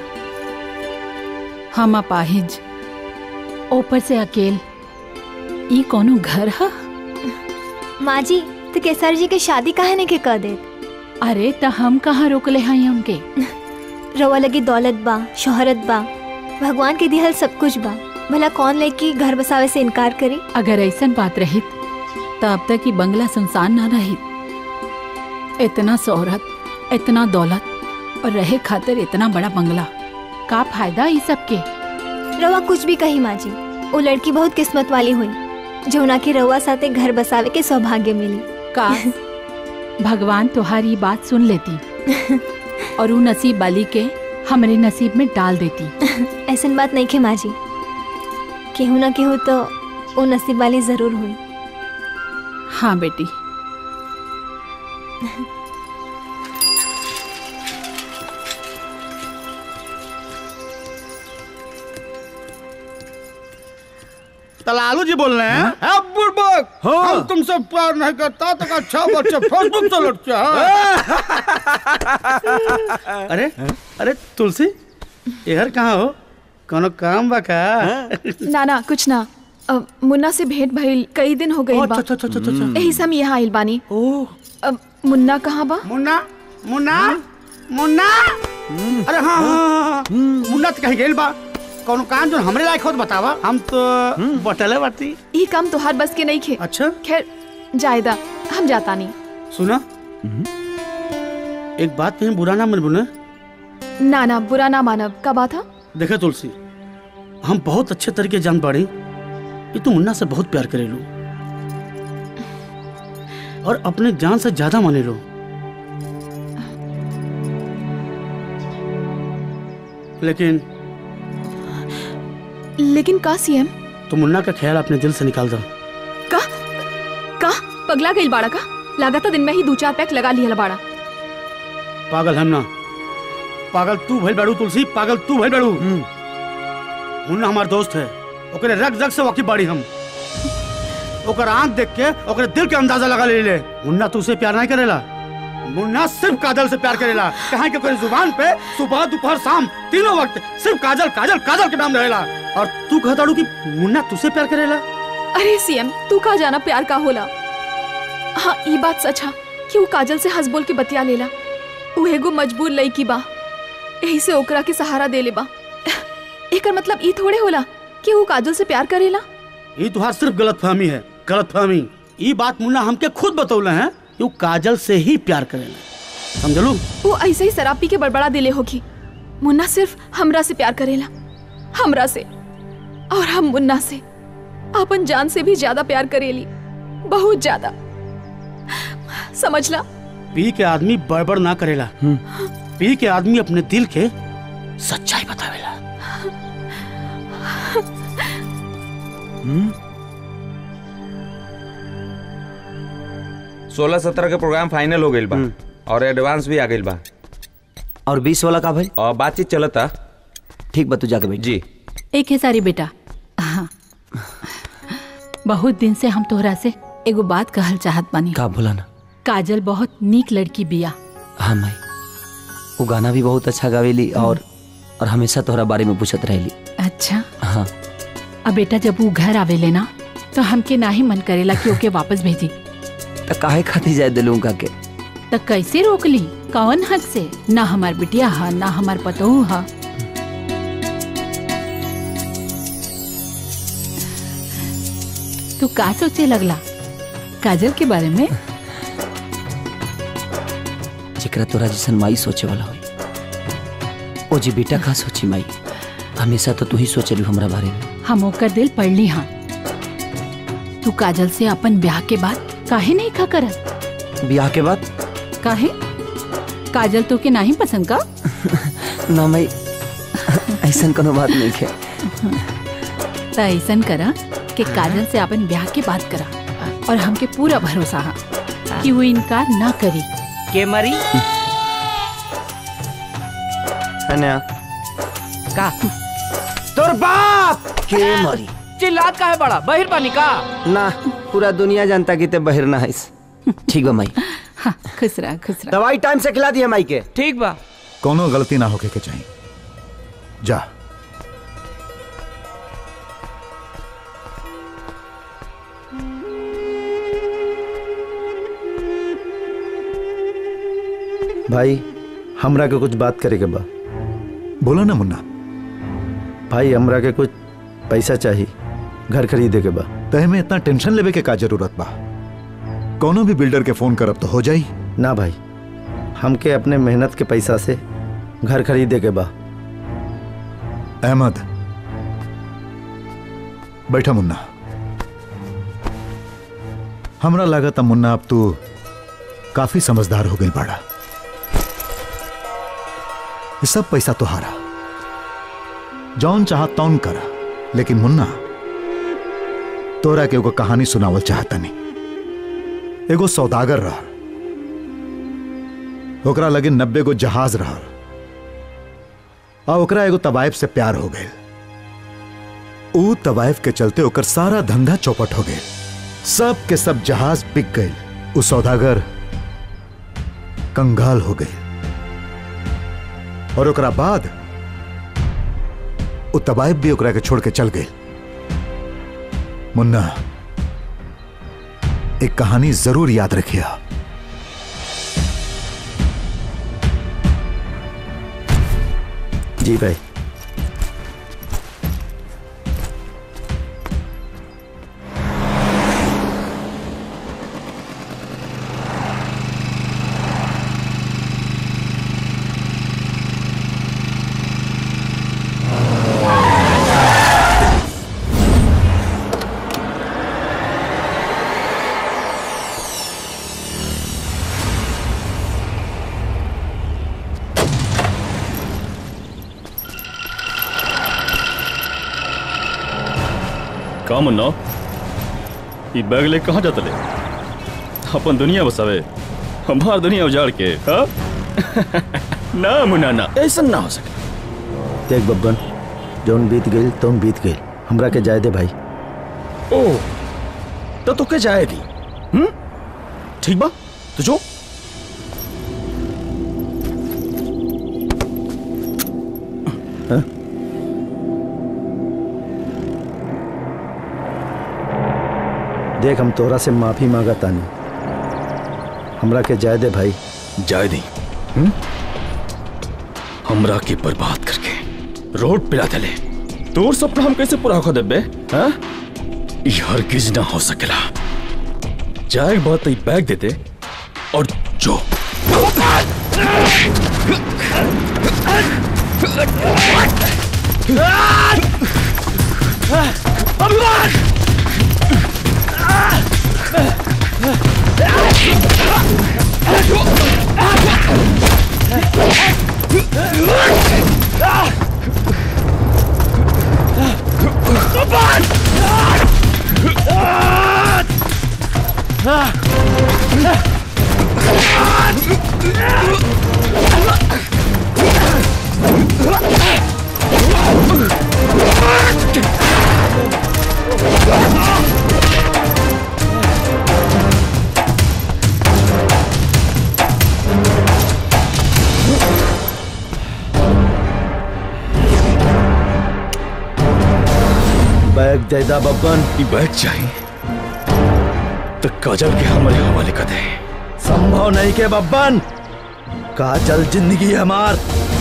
हम अपाहिज ऊपर से अकेल ई कोनो घर ह माँ जी तो केसर जी के शादी काहे ने के कर दे अरे त हम कहाँ रोकले हैं उनके रवा लगी दौलत बा शोहरत बा भगवान के दिहल सब कुछ बा भला कौन लेके घर बसावे से इनकार करी अगर ऐसन बात रही तो अब तक ही बंगला सुनसान ना रही इतना शोहरत इतना दौलत और रहे खातिर इतना बड़ा बंगला का फायदा इस सब के रवा कुछ भी कही माँ जी वो लड़की बहुत किस्मत वाली हुई जो उना के रवा साथे घर बसावे के सौभाग्य मिली का भगवान तुम्हारी बात सुन लेती और वो नसीब वाली के हमारे नसीब में डाल देती ऐसन बात नहीं खे माँ जी केहू ना केहू तो वो नसीब वाली जरूर हुई हाँ बेटी तलालू जी बोल रहे हैं हाँ? बुड़बक हम तुमसे प्यार नहीं करता तो अच्छा बच्चे फेसबुक से लड़के अरे अरे तुलसी यार कहाँ हो कोनो काम बा का ना ना कुछ ना अ, मुन्ना से भेंट भइल कई दिन हो गई बा अच्छा, अच्छा, अच्छा, अच्छा, अच्छा। यही से हम यहाँ आइल बानी ओह मुन्ना कहाँ बा मुन्ना मुन्ना मुन्ना अरे हाँ हाँ, हाँ मुन्ना तो कहीं गेल बा कोनो काम जो हमरे लायक होत बतावा हम तो बटले बाटी ये काम तोहार बस के नहीं खे अच्छा खैर जायदा हम जाता नहीं सुना एक बात कहीं बुरा ना मन बुने ना ना बुरा ना मानब का बात था देखा तुलसी हम बहुत अच्छे तरीके जान पड़ी ये तो मुन्ना से बहुत प्यार करेलू और अपने जान से ज्यादा माने लो लेकिन लेकिन का सीएम तो मुन्ना का ख्याल अपने दिल से निकाल दो का का पगला गई बाड़ा का लागता दिन में ही दो चार पैक लगा लिया बाड़ा पागल हम ना पागल तू भइल बाड़ू तुलसी पागल तू भइल बाड़ू मुन्ना हमार दोस्त है ओकरे रग रग से वाकिफ बाड़ी हम ओकर आंख देख के ओकरे दिल के अंदाजा लगा ले ले मुन्ना तू से प्यार नहीं करेला मुन्ना सिर्फ काजल से प्यार करेला कहाँ के ओकरे जुबान पे सुबह दोपहर शाम तीनों वक्त सिर्फ काजल काजल काजल के नाम रहेला और तू कहताड़ू कि मुन्ना तुझसे प्यार करेला अरे सीएम तू का जाना प्यार का होला हाँ ये बात सच है कि वो काजल से हंस बोल के बतिया लेला वो एगो मजबूर लड़की बा यही से ओकरा के सहारा दे ले बा एकर मतलब ई थोड़े होला कि वो काजल से प्यार करेला ये तुहार सिर्फ गलत फहमी है गलत फहमी ये बात मुन्ना हमके खुद बतौले हैं कि वो काजल से ही प्यार करेला समझलू वो ऐसे ही शराब पी के बड़बड़ा दिले होगी मुन्ना सिर्फ हमरा से प्यार करेला हमरा से और हम मुन्ना से अपन जान से भी ज्यादा प्यार करेली बहुत ज्यादा समझला पी के आदमी बड़बड़ ना करेला पी के आदमी अपने दिल के सच्चाई बतावेला सोलह सत्रह के प्रोग्राम फाइनल हो गइल बा और एडवांस भी आ गइल बा और बीस वाला का भाई और बातचीत चलता ठीक बा तू जाके बैठ जी एक है सारी बेटा हाँ बहुत दिन से हम तोहरा से एगो बात कहल चाहत बानी का बोला ना काजल बहुत नीक लड़की बिया हाँ माई वो गाना भी बहुत अच्छा गावेली और और हमेशा तोहरा बारे में पूछत रहेली अच्छा हाँ अब बेटा जब वो घर आवेले ना तो हमके ना ही मन करेला कि ओके वापस भेजी तो काहे खाती जाए दिलू का के तो कैसे रोक ली कौन हक से ना हमार बिटिया हा ना हमार पतोहू हा तू का सोचे लगला काजल के बारे में जेकरा तोरा जैसन माई सोचे वाला होई ओ जी बेटा का सोची माई हमेशा तो तू ही सोचलू हमरा बारे में हम ओकर दिल पढ़ ली हाँ तू काजल से अपन ब्याह के बाद काहे नहीं खा करत ब्याह के बाद काहे काजल तो के नहीं पसंद का ना माई ऐसा कोनो बात नहीं है तो ऐसा करा कि काजल से अपन ब्याह के बात करा और हमके पूरा भरोसा है कि वो इनकार ना करी के मरी अनया का तोर बाप के मरी चिल्लात का है बड़ा बहिर पानी का ना पूरा दुनिया जानता कि ते बहिर ना है ठीक बा माई हाँ खुश रहा खुश रहा दवाई टाइम से खिला दिया माई के ठीक बा कोनो गलती ना होके के चाहिए जा भाई हमरा के कुछ बात करे के बा बोला ना मुन्ना भाई हमरा के कुछ पैसा चाहिए घर खरीदे के बा तहे में इतना टेंशन लेवे के का जरूरत बा कोनो भी बिल्डर के फोन करब तो हो जाई ना भाई हमके अपने मेहनत के पैसा से घर खरीदे के बा अहमद बैठा मुन्ना हमरा लागत मुन्ना अब तू काफी समझदार हो गई बाड़ा ये सब पैसा तुहारा जौन चाह तौन करा लेकिन मुन्ना तोरा के एगो कहानी सुनावल चाहता नहीं एगो सौदागर रह ओकरा लगे नब्बे गो जहाज रह आ ओकरा एगो तवायफ से प्यार हो गए ऊ तवायफ के चलते ओकर सारा धंधा चौपट हो गए सब के सब जहाज बिक गए उ सौदागर कंगाल हो गए और ओकरा बाद उ तवायफ भी ओकरा के छोड़ के चल गए मुन्ना एक कहानी जरूर याद रखिया जी भाई का मुन्ना ई बैग ले कहाँ जाता ले अपन दुनिया बसावे हमार दुनिया उजाड़ के हाँ ना मुन्ना ना ऐसा ना हो सके देख बब्बन जौन बीत गई तौन बीत गई हमरा के जाए दे भाई ओ तो तो के जाएगी हम्म ठीक बा तो जो हाँ? देख हम तोरा से माफी मांगा तानी हमरा के जाए दे भाई जाए दी हम्म? हमरा के बर्बाद करके रोड पिला देले तोर सपना हम कैसे पूरा कर देबे हाँ ई हरगिज ना हो सकेला जाए बात ई बैग दे दे और जो बैग दे दा बब्बन ई बैग चाहिए तो काजल के हमारे हवाले कर दे संभव नहीं के बब्बन काजल जिंदगी है हमार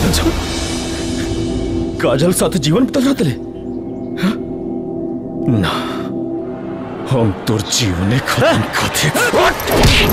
काजल साथ जीवन बिता जाते ले हाँ? ना हम तोर जीवने खत्म कर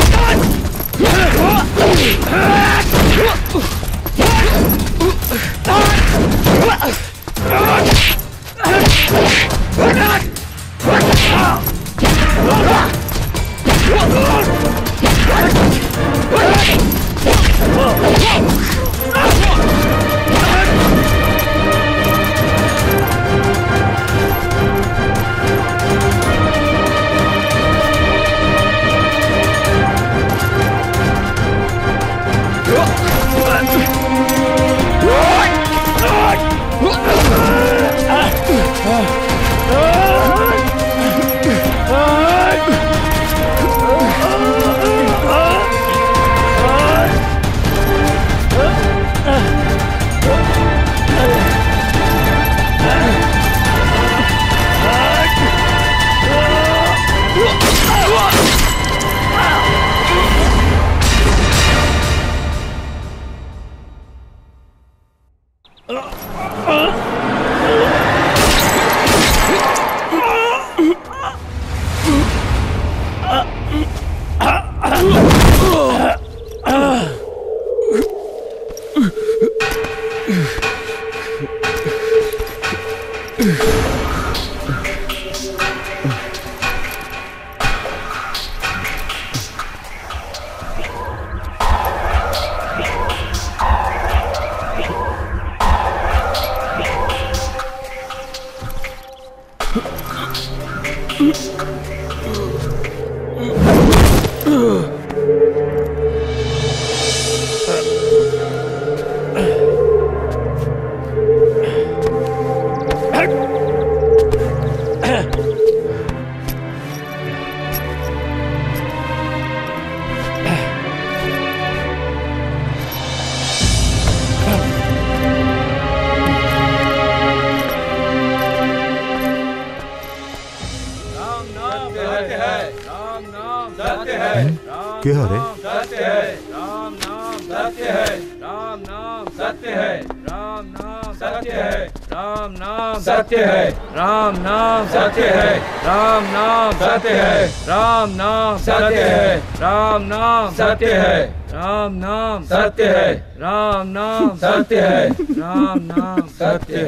के हरे सत्य है राम नाम सत्य है राम नाम सत्य है राम नाम सत्य है राम नाम सत्य है राम नाम सत्य है राम नाम सत्य है राम नाम सत्य है राम नाम सत्य है राम नाम सत्य है राम नाम सत्य है राम नाम सत्य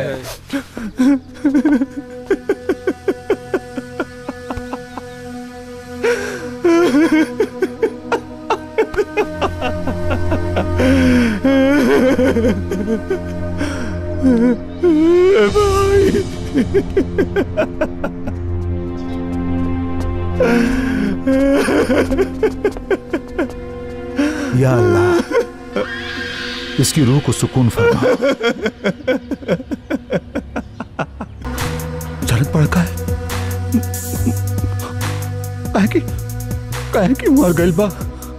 है या अल्लाह इसकी रूह को सुकून फरमा जरूरत पड़ का है काहे की काहे की मर गइल बा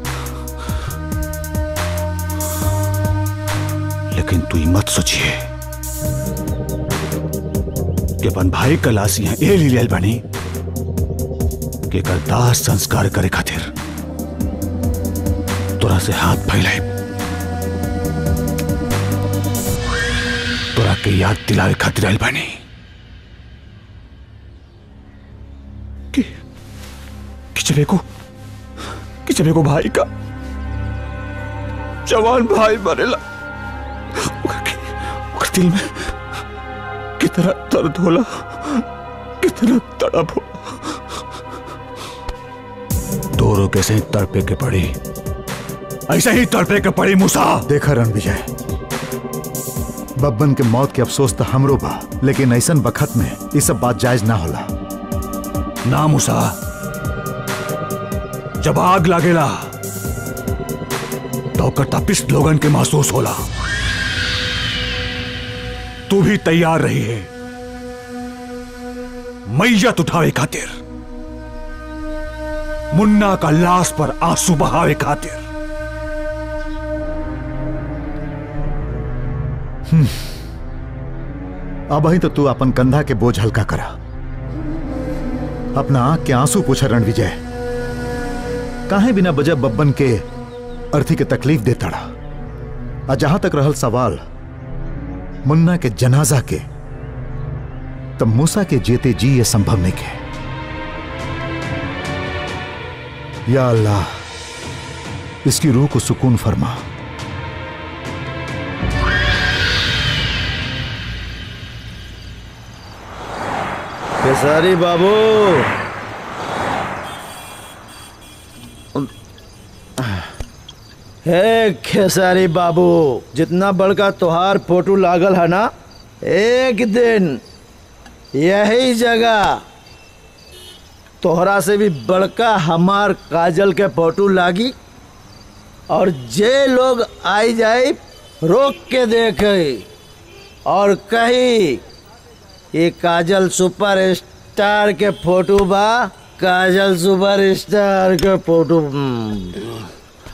लेकिन तू ही मत सोचिए कि अपन भाई का लाश यहाँ ए ली लेल बनी कि एकर दाह संस्कार करे खातिर तोरा से हाथ फैलाए तोरा के याद दिलावे खातिर आइल बनी किचबे को किचबे को भाई का जवान भाई मरेला ओकर के- ओकर दिल में कितना दर्द होला कितना तड़प हो दोनों कैसे तड़पे के पड़ी ऐसे ही तड़पे के पड़ी मूसा देखा रणविजय बब्बन के मौत के अफसोस तो हमरो बा लेकिन ऐसन बखत में ये सब बात जायज ना होला ना मूसा जब आग लागेला तो ओकर तपिस लोगन के महसूस होला तू भी तैयार रही है मैयत उठावे खातिर मुन्ना का लाश पर आंसू बहावे खातिर हम्म। अब ही तो तू अपन कंधा के बोझ हल्का करा अपना आंख के आंसू पूछा रणविजय काहे बिना वजह बब्बन के अर्थी के तकलीफ देता रहा और जहां तक रहल सवाल मुन्ना के जनाजा के तब मूसा के जेते जी ये संभव नहीं के या अल्लाह इसकी रूह को सुकून फरमा खेसारी बाबू हे खेसारी बाबू जितना बड़का तोहार फोटो लागल है ना एक दिन यही जगह तोहरा से भी बड़का हमार काजल के फोटो लागी और जे लोग आई जाए रोक के देखे और कही ये काजल सुपर स्टार के फोटो बा काजल सुपर स्टार के फोटो हम्म।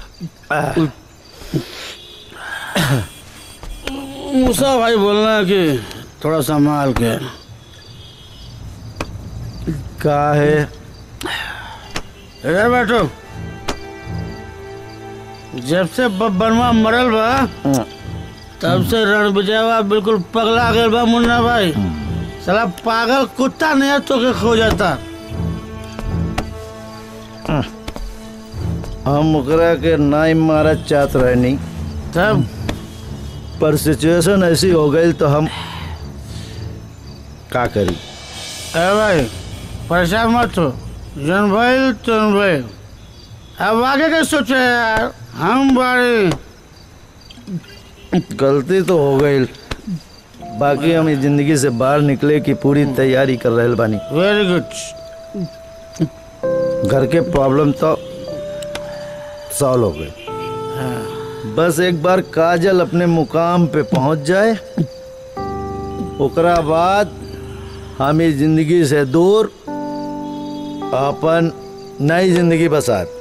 मूसा भाई बोलना है कि थोड़ा संभाल के का है इधर बैठो जब से बब्बनवा मरल बा तब से रणविजयवा बिल्कुल पगला गए बा मुन्ना भाई साला पागल कुत्ता नहीं तो के खो जाता हम ओकरा के नाई मारा चाहत रहनी तब पर सिचुएशन ऐसी हो गई तो हम का करी ए भाई परेशान मत हो जन भाई तुम भाई अब आगे के सोचे यार हम बाड़ी गलती तो हो गई बाकी हम इस जिंदगी से बाहर निकले की पूरी तैयारी कर रहे बानी वेरी गुड घर के प्रॉब्लम तो सॉल्व हो गए बस एक बार काजल अपने मुकाम पे पहुंच जाए ओकरा बाद हम इस जिंदगी से दूर अपन नई जिंदगी बसात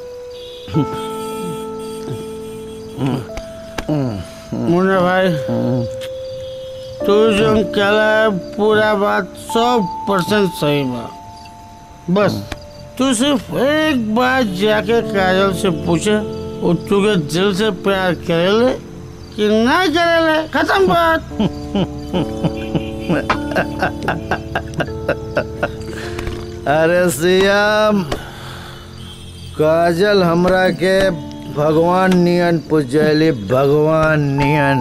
मुन्ना भाई तू जो कहला है पूरा बात सौ परसेंट सही बा बस तू सिर्फ एक बार जाके काजल से पूछे वो तुझे दिल से प्यार करेले कि ना करेले खत्म बात अरे सियाम काजल हमरा के भगवान नियन पूजली भगवान नियन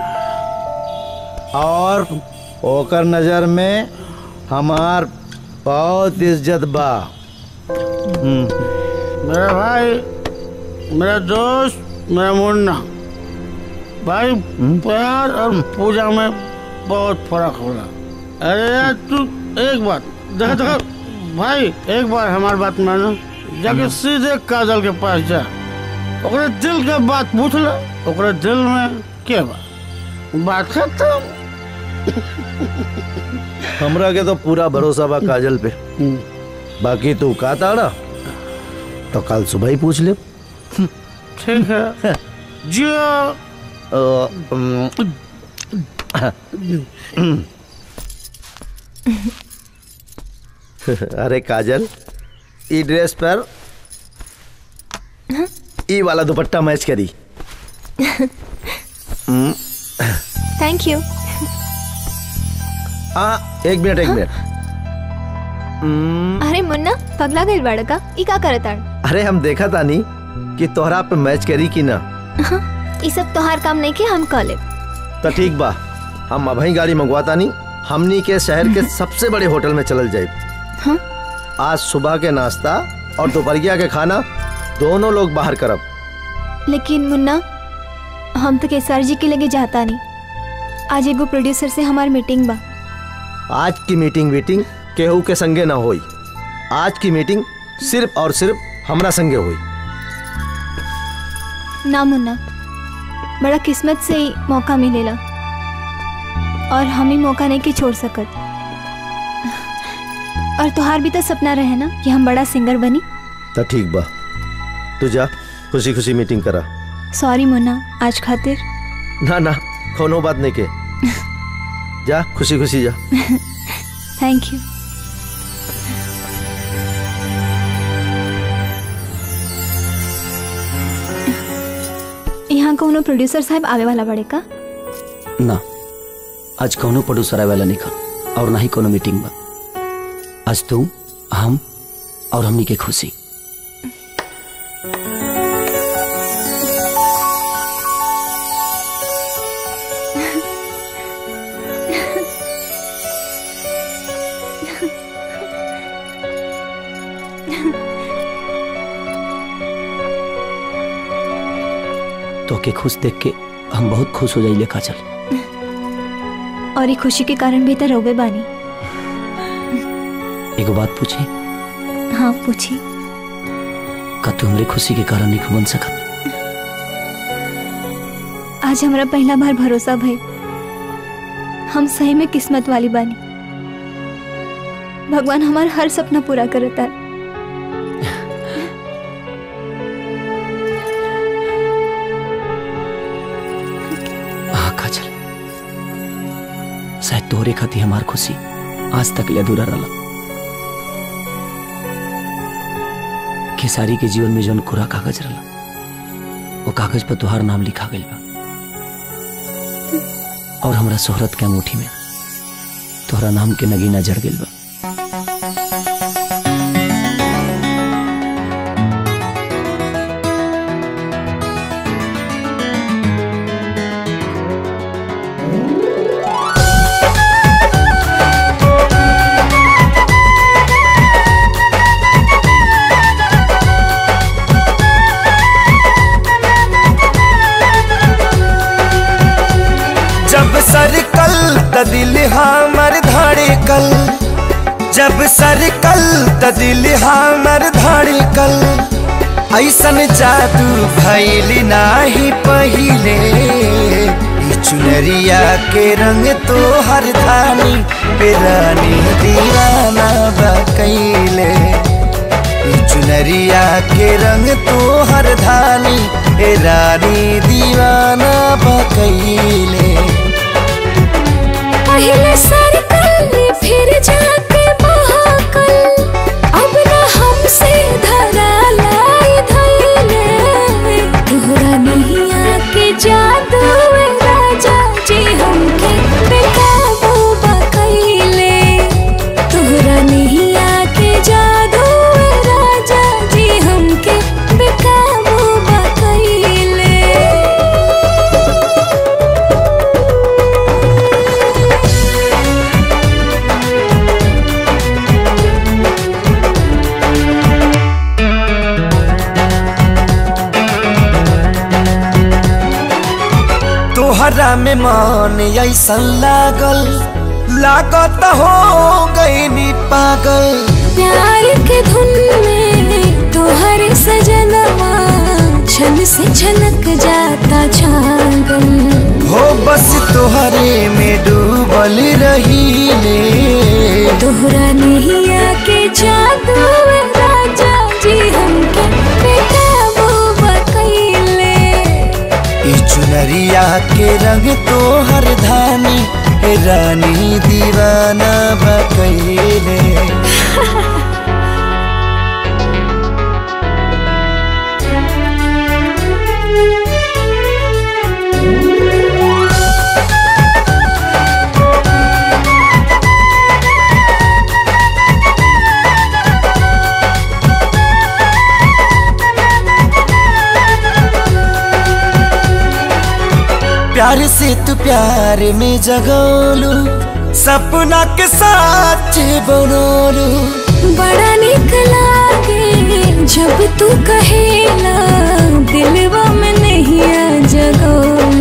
और ओकर नजर में हमार बहुत इज्जत बा हम्म, मेरा भाई मेरा दोस्त मेरा मुन्ना भाई प्यार और पूजा में बहुत फर्क होला अरे यार तू एक बात देखा देखा भाई एक बार हमारी बात मानो जाके सीधे काजल के पास जा ओकरे दिल के बात पूछ ले ओकरे दिल में के बा बात खत्म हमरा के तो पूरा भरोसा बा काजल पे बाकी तू का ताड़ा तो कल सुबह ही पूछ ले ठीक है जियो अरे काजल ई ड्रेस पर ई वाला दुपट्टा मैच करी हम्म, थैंक यू हाँ एक मिनट एक मिनट हम्म, अरे मुन्ना पगला गई बाड़ा का ई का करत आड़ अरे हम देखा तानी कि तोहरा पे मैच करी कि ना ई सब तोहार काम नहीं के हम कह ले तो ठीक बा हम अभी गाड़ी मंगवा तानी हमनी के शहर के सबसे बड़े होटल में चलल जाए हाँ? आज सुबह के नाश्ता और दोपहरिया के खाना दोनों लोग बाहर करब लेकिन मुन्ना हम तो केसर जी के लगे जाता नहीं आज एगो प्रोड्यूसर से हमार मीटिंग बा आज की मीटिंग वीटिंग केहू के संगे ना होई आज की मीटिंग सिर्फ और सिर्फ हमरा संगे हुई ना मुन्ना बड़ा किस्मत से ही मौका मिलेला और हम ही मौका नहीं के छोड़ सकत और तुहार भी तो सपना रहे ना कि हम बड़ा सिंगर बनी तो ठीक बा तू जा खुशी खुशी मीटिंग करा सॉरी मुन्ना आज खातिर ना ना कोनो बात नहीं के जा खुशी खुशी जा थैंक यू यहाँ कोनो प्रोड्यूसर साहब आवे वाला बड़े का ना आज कौनो प्रोड्यूसर आए वाला नहीं खा और ना ही कोनो मीटिंग बा आज तू हम और हमनी के खुशी तो के खुश देख के हम बहुत खुश हो जाइले काजल और ये खुशी के कारण भी तो रोवे बानी एगो बात पूछी हाँ पूछी का तू हमरे खुशी के कारण नहीं बन सकत आज हमारा पहला बार भरोसा भई हम सही में किस्मत वाली बानी भगवान हमारा हर सपना पूरा करता है हाँ काजल शायद तोहरे खाती हमार खुशी आज तक ले अधूरा रहा खेसारी के जीवन में जौन कोरा कागज रहा वो कागज पर तुहार नाम लिखा गई बा और हमरा शोहरत के अंगूठी में तोहरा नाम के नगीना जड़ गई बा जब सरकल त दिल हमर धड़कल जब सरकल त दिल हमर धड़कल ऐसन जादू भैल नाही पहिले ई चुनरिया के रंग तो हर धानी बेरानी दीवाना बकैले ई चुनरिया के रंग तो हर धानी ए रानी दीवाना बकैले पहले सरकल फिर जाके महाकल अब न हमसे धरा लाई धैले तोहरा नहीं आके जादू ए राजा जी हमके बेकाबू बकैले तोहरा नहीं आके जादू ए राजा जी हमके बेकाबू बकैले तोहरा में मन ऐसन लागल लागत हो गई नी पागल प्यार के धुन में तोहर सजनवा छन से छलक जाता छागल हो बस तोहरे में डूबल रही ले तोहरा नैया के जादू में राजा जी हमके बेकाबू बकैले ई चुनरिया के रंग तोहर धानी हे रानी दीवाना बकैले प्यार से तू प्यार में जगोलू सपना के साथ बनोलू बड़ा निक लागे जब तू कहेला दिलवा में नहीं आ जगो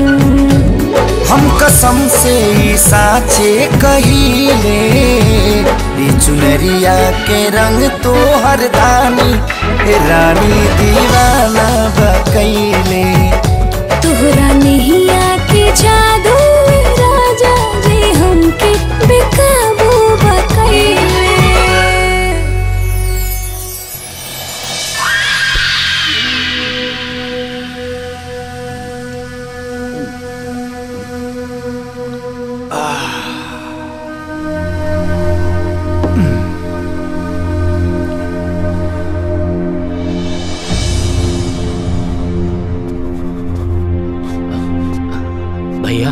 हम कसम से ई साचे कहिले ई चुनरिया के रंग तो हर दानी हे रानी दीवाना बकैले तोहरा नहीं आके जादू में राजा जी हमके बेकाबू बकैले भैया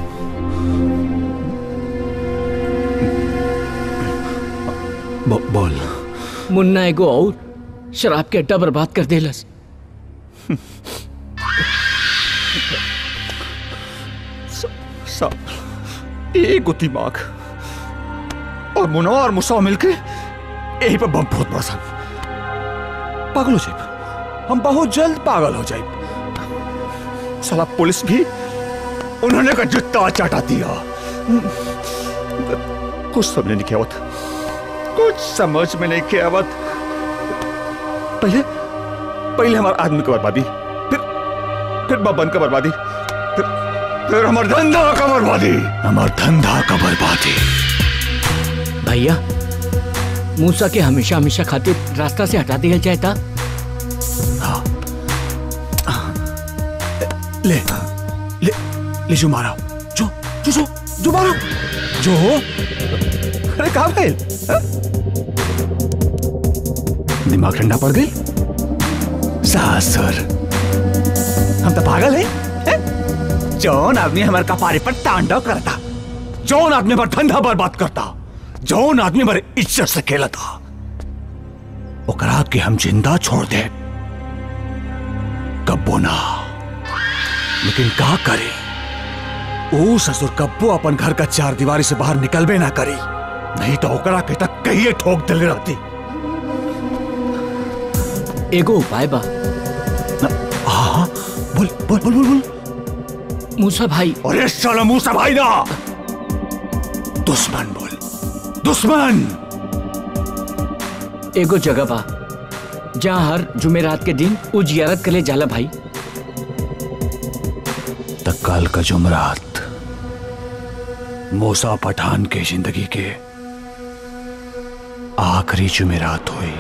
बो, बोल मुन्ना एगो और शराब के अड्डा बर्बाद कर देलस सब एक गो दिमाग और मुनो और मुसा मिलके यही पर बम फोड़ पड़ा सन पागल हो जाए हम बहुत जल्द पागल हो जाए साला पुलिस भी उन्होंने का जुत्ता चाटा दिया कुछ समझ नहीं आवत कुछ समझ में नहीं के आवत पहले पहले हमारे आदमी की बर्बादी फिर फिर बबन का बर्बादी फिर फिर हमार धंधा का बर्बादी हमार धंधा का बर्बादी भैया मूसा के हमेशा हमेशा खातिर रास्ता से हटा दिया जाए था ले ले ले जो मारा जो जो जो जो मारो जो अरे कहा गए दिमाग ठंडा पड़ गई सासुर हम तो पागल है, हैं? जौन आदमी हमारे कपारे पर तांडव करता जौन आदमी पर धंधा बर्बाद करता जौन आदमी हमारे इज्जत से खेला था ओकरा के हम जिंदा छोड़ दे कब्बो ना लेकिन का करे ओ ससुर कब्बो अपन घर का चार दीवारी से बाहर निकलबे ना करी नहीं तो ओकरा के तक कहिए ठोक दिल रहती एगो उपाय बा हाँ बोल बोल बोल बोल बोल मूसा भाई अरे साला मूसा भाई ना दुश्मन बोल दुश्मन एगो जगह बा जहाँ हर जुमेरात के दिन उ जियारत करे जाला भाई तत्काल का जुमरात मूसा पठान के जिंदगी के आखिरी जुमेरात हुई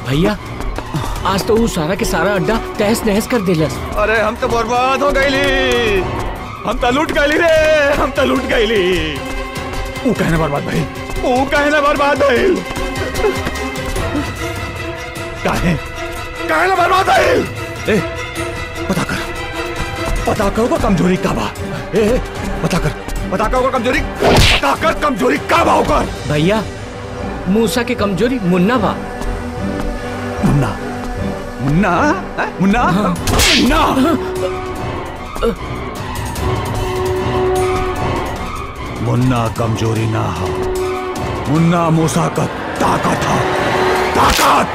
भैया आज तो वो सारा के सारा अड्डा तहस नहस कर दिलस अरे हम तो बर्बाद हो गईली हम तो लूट गईली रे हम तो लूट गईली वो कहने बर्बाद भाई वो कहने बर्बाद भइल काहे काहे ना बर्बाद भइल ए पता कर पता कर ओकर कमजोरी का बा ए ए, पता कर पता कर ओकर कमजोरी पता कर कमजोरी का बा ओकर भैया मूसा के कमजोरी मुन्ना बा मुन्ना मुन्ना हैं? मुन्ना मुन्ना मुन्ना कमजोरी ना हो मुन्ना मूसा का ताकत हो ताकत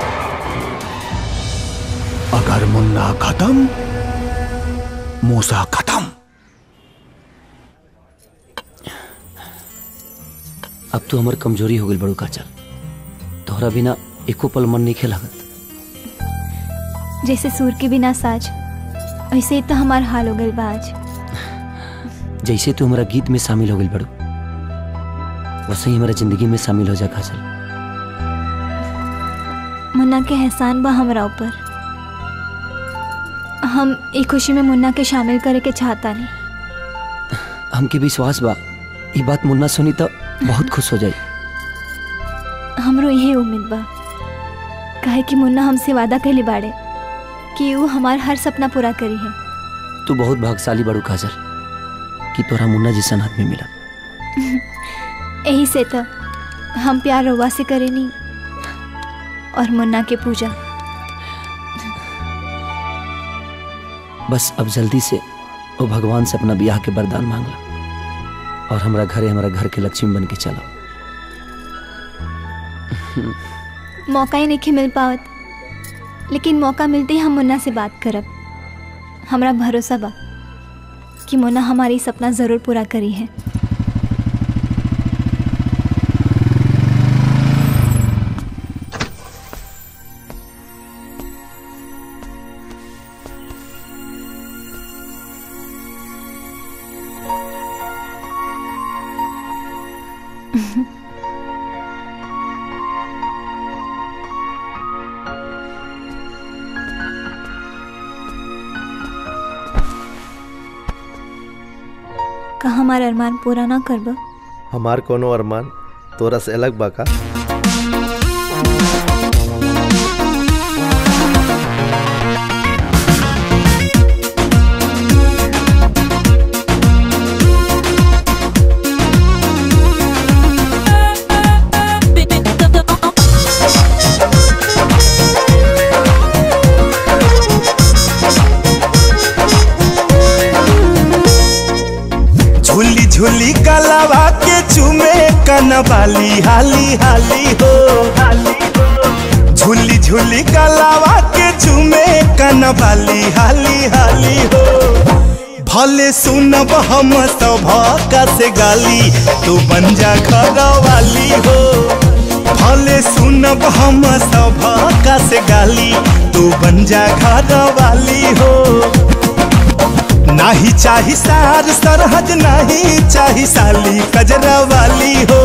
अगर मुन्ना खत्म मूसा खत्म अब तू हमार कमजोरी हो गई बड़ू काचल तोहरा बिना एको पल मन नहीं खेलागत जैसे सूर के बिना साज ऐसे ही तो हमार हाल हो गइल बा आज जैसे तू हमारा गीत में शामिल हो गई बड़ू वैसे ही हमारा जिंदगी में शामिल हो जा काजल मुन्ना के एहसान बा हमरा ऊपर हम एक खुशी में मुन्ना के शामिल करे के चाहता नहीं हमके विश्वास बा ये बात मुन्ना सुनी तो बहुत खुश हो जाई हमरो यही उम्मीद बा काहे कि मुन्ना हमसे वादा कहले बाड़े कि वो हमार हर सपना पूरा करी है तू बहुत भाग्यशाली बड़ू काजल कि तोरा मुन्ना जैसन आदमी मिला यही से तो हम प्यार रवा से करेनी और मुन्ना के पूजा बस अब जल्दी से वो भगवान से अपना ब्याह के वरदान मांग ला और हमारा घरे हमारा घर के लक्ष्मी बन के चला मौका ही नहीं मिल पावत लेकिन मौका मिलते ही हम मुन्ना से बात करब हमरा भरोसा बा कि मुन्ना हमारी सपना ज़रूर पूरा करी है का हमार अरमान पूरा ना करब हमार कोनो अरमान तोरा से अलग बा का झूली झूली गलवा के चुमे कनवाली हाली हाली हो झूली झूली गलवा के चुमे कनवाली हाली हाली हो भले सुनब हम सब से गाली तू बन जा घर वाली हो भले सुनब हम सब से गाली तू बन जा घर वाली हो नाही चाही सार सरहद नाही चाही साली कजरा वाली हो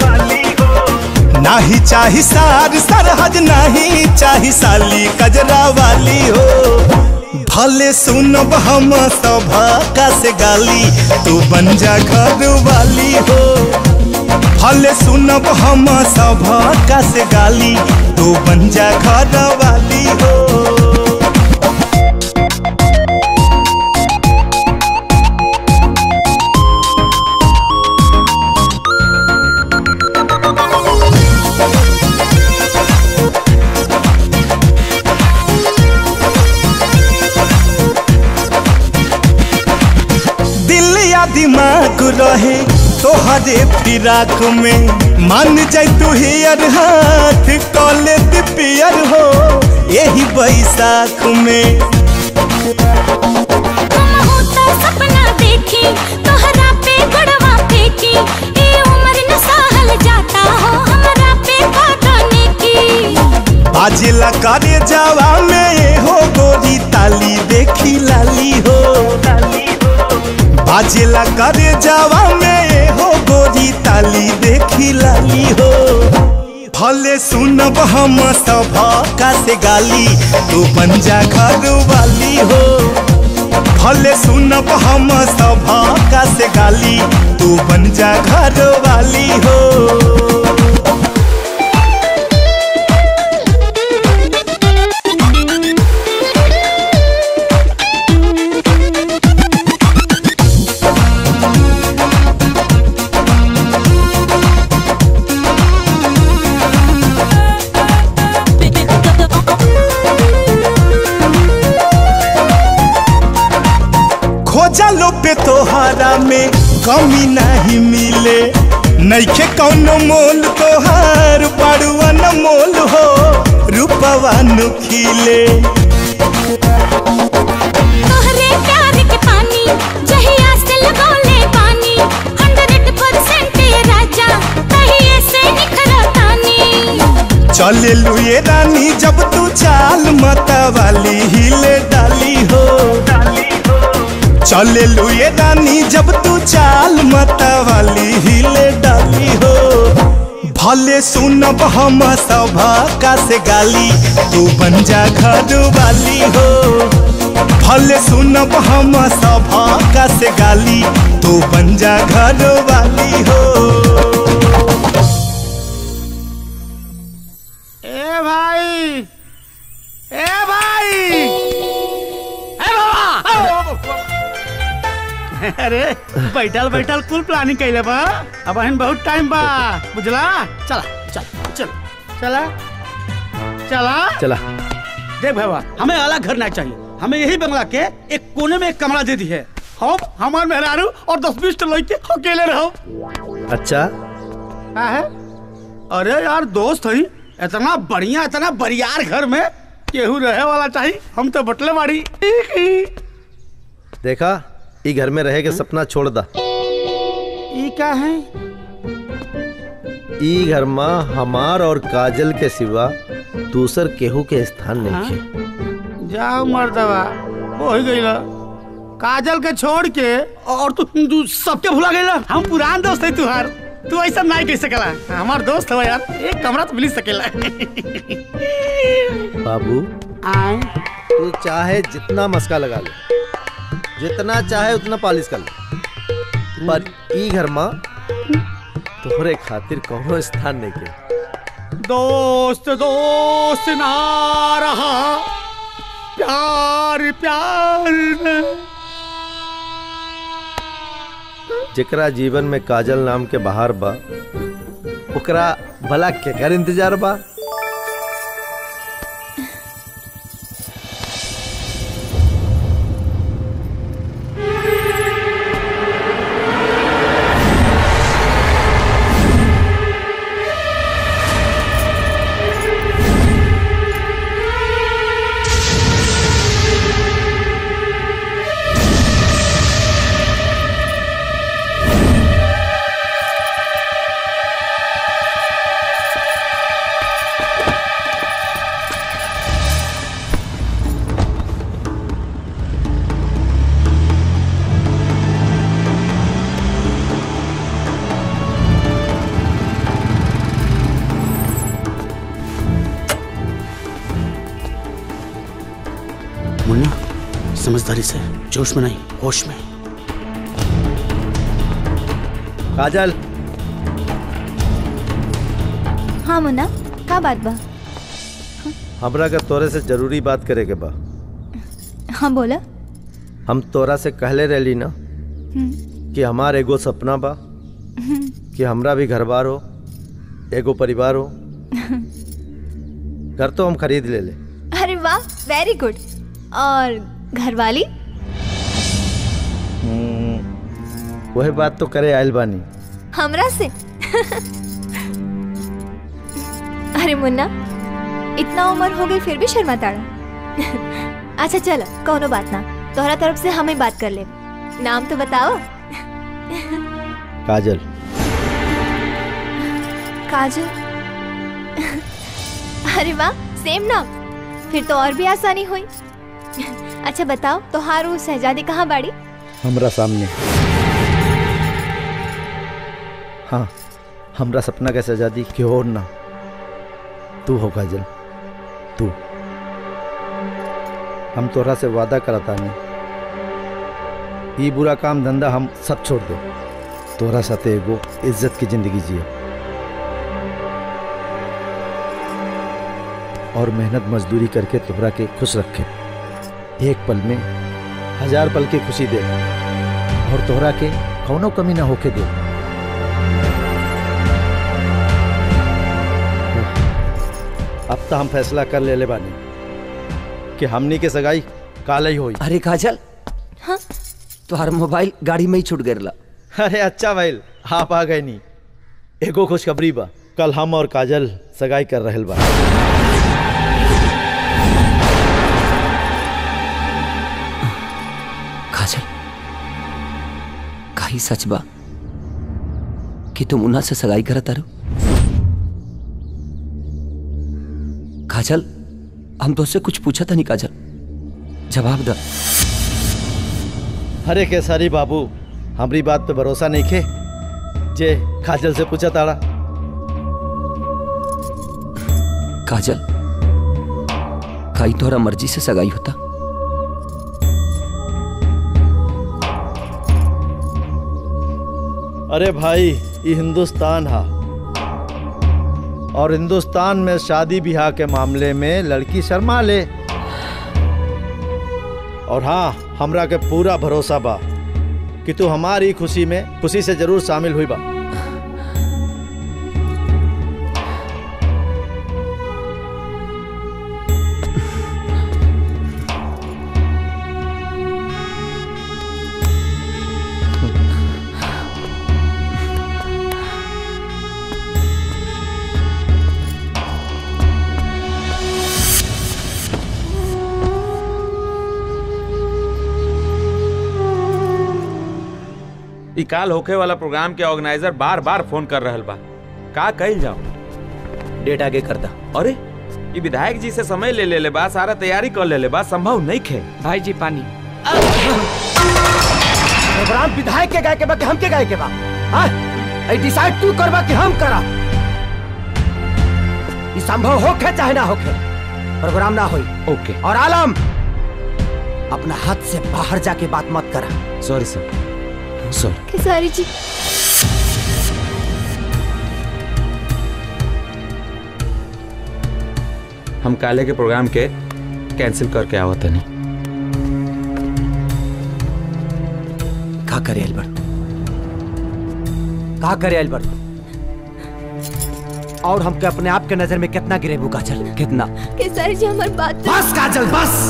नाही चाही सार सरहद नाही चाही साली कजरा वाली हो भले सुनब हम सब से गाली तू बन जा घर वाली हो भले सुनब हम सब से गाली तू बन जा घर वाली हो दिल या दिमाग रहे तोहरे फिराक में मान जाय तू हियर हाथ कॉले पियर हो यही बैसाख में सपना देखी तोहरा पे गड़वा फेंकी ए उम्र न सहल जाता हो हमरा पे पौधने की बाजिला करे जावा में ये हो गोरी ताली देखी लाली हो बाजिला करे जावा में ये हो गोरी ताली देखी लाली हो भले सुनब हम सभा का से गाली तू बन जा घर वाली हो भले सुनब हम सभा का से गाली तू बन जा घर वाली हो खोजा लो पे तोहारा में कमी नहीं मिले नैखे कौनो मोल तोहार बड़ुआ न मोल हो रूपवा नुखिले तोहरे प्यार के पानी जहिया से लगौले पानी 100% ये राजा कहिए से निखरतानी चले लुए रानी जब तू चाल मता वाली हिले डाली हो चले लुए रानी जब तू चाल मता वाली हिले डाली हो भले सुनब हम सभा का से गाली तू बन जा घर वाली हो भले सुनब हम सभा का से गाली तू बन जा घर वाली हो ए भाई ए भाई ए बाबा अरे बैठल बैठल कुल प्लानिंग कैले बा अब हन बहुत टाइम बा बुझला चला चल चल चला चला चला देख भैया हमें अलग घर नहीं चाहिए हमें यही बंगला के एक कोने में एक कमरा दे दी है हम हमार मेहरारू और दस बीस लड़के अकेले रहो अच्छा का है अरे यार दोस्त हई इतना बढ़िया इतना बरियार घर में केहू रहे वाला चाहिए हम तो बटले बाड़ी देखा ई घर में रहे के सपना छोड़ दा ई क्या है ई घर में हमार और काजल के सिवा दूसर केहू के स्थान नहीं है जाओ मर्दवा हो ही गई काजल के छोड़ के और तू तू सबके भुला गई हम पुरान दोस्त है तुहार तू ऐसा नहीं कह सकेला हमार दोस्त हो यार एक कमरा तो मिल सकेला बाबू तू चाहे जितना मस्का लगा ले जितना चाहे उतना पॉलिश कर ले पर ई घर में तोहरे खातिर कोनो स्थान नहीं के दोस्त दोस्त ना रहा प्यार प्यार न जेकरा जीवन में काजल नाम के बाहर बा ओकरा भला केकर इंतजार बा मुन्ना समझदारी से जोश में नहीं होश में काजल हाँ मुन्ना का बात बा हमरा का तोरे से जरूरी बात करे के बा हाँ बोला हम तोरा से कहले रहली ना हम्म, कि हमार एगो सपना बा हम्म, कि हमरा भी घर बार हो एगो परिवार हो घर तो हम खरीद ले ले अरे वाह वेरी गुड और घरवाली वही बात तो करे आयल बानी हमरा से अरे मुन्ना इतना उम्र हो गई फिर भी शर्मा ताड़ा अच्छा चलो कोनो बात ना तोहरा तरफ से हमें बात कर ले नाम तो बताओ काजल काजल अरे वाह सेम नाम फिर तो और भी आसानी हुई अच्छा बताओ तोहारू शहजादी कहाँ बाड़ी हमरा सामने हाँ हमरा सपना का आजादी की और ना तू हो काजल तू हम तोरा से वादा करता नहीं ई बुरा काम धंधा हम सब छोड़ दे तोरा साथे एगो इज्जत की जिंदगी जिए और मेहनत मजदूरी करके तोहरा के खुश रखे एक पल में हजार पल की खुशी दे और तोहरा के कौनो कमी ना होके दे अब तो हम फैसला कर ले ले बानी कि हमनी के सगाई काले ही होई अरे काजल हाँ तुम्हारा मोबाइल गाड़ी में ही छूट गया अरे अच्छा भाई आप आ गए नी एगो खुशखबरी बा कल हम और काजल सगाई कर रहल बा काजल काई सच बा कि तुम उन्हा से सगाई करत तारो काजल हम तो उससे कुछ पूछा था नहीं काजल जवाब द अरे केसारी बाबू हमारी बात पे भरोसा नहीं खे जे काजल से पूछा ताड़ा काजल काई तोहरा मर्जी से सगाई होता अरे भाई ये हिंदुस्तान हा और हिंदुस्तान में शादी ब्याह के मामले में लड़की शर्मा ले और हाँ हमरा के पूरा भरोसा बा कि तू हमारी खुशी में खुशी से जरूर शामिल हुई बा ई काल होखे वाला प्रोग्राम के ऑर्गेनाइजर बार बार फोन कर रहल बा का कइल जाओ डेट आगे करता अरे ई विधायक जी से समय ले ले ले बा सारा तैयारी कर ले ले बा संभव नहीं खे भाई जी पानी प्रोग्राम विधायक के गाय के बा कि हम के गाय के बा हाँ ऐ डिसाइड तू करबा कि हम करा ई संभव होखे चाहे ना होखे प्रोग्राम ना होई ओके और आलम अपना हाथ से बाहर जाके बात मत करा सॉरी सर सॉरी खेसारी जी हम काले के प्रोग्राम के कैंसिल करके आवत नहीं का करे अल्बर्ट का करे अल्बर्ट और हमके अपने आप के नजर में कितना गिरेबू काजल कितना खेसारी जी हमारी बात बस काजल बस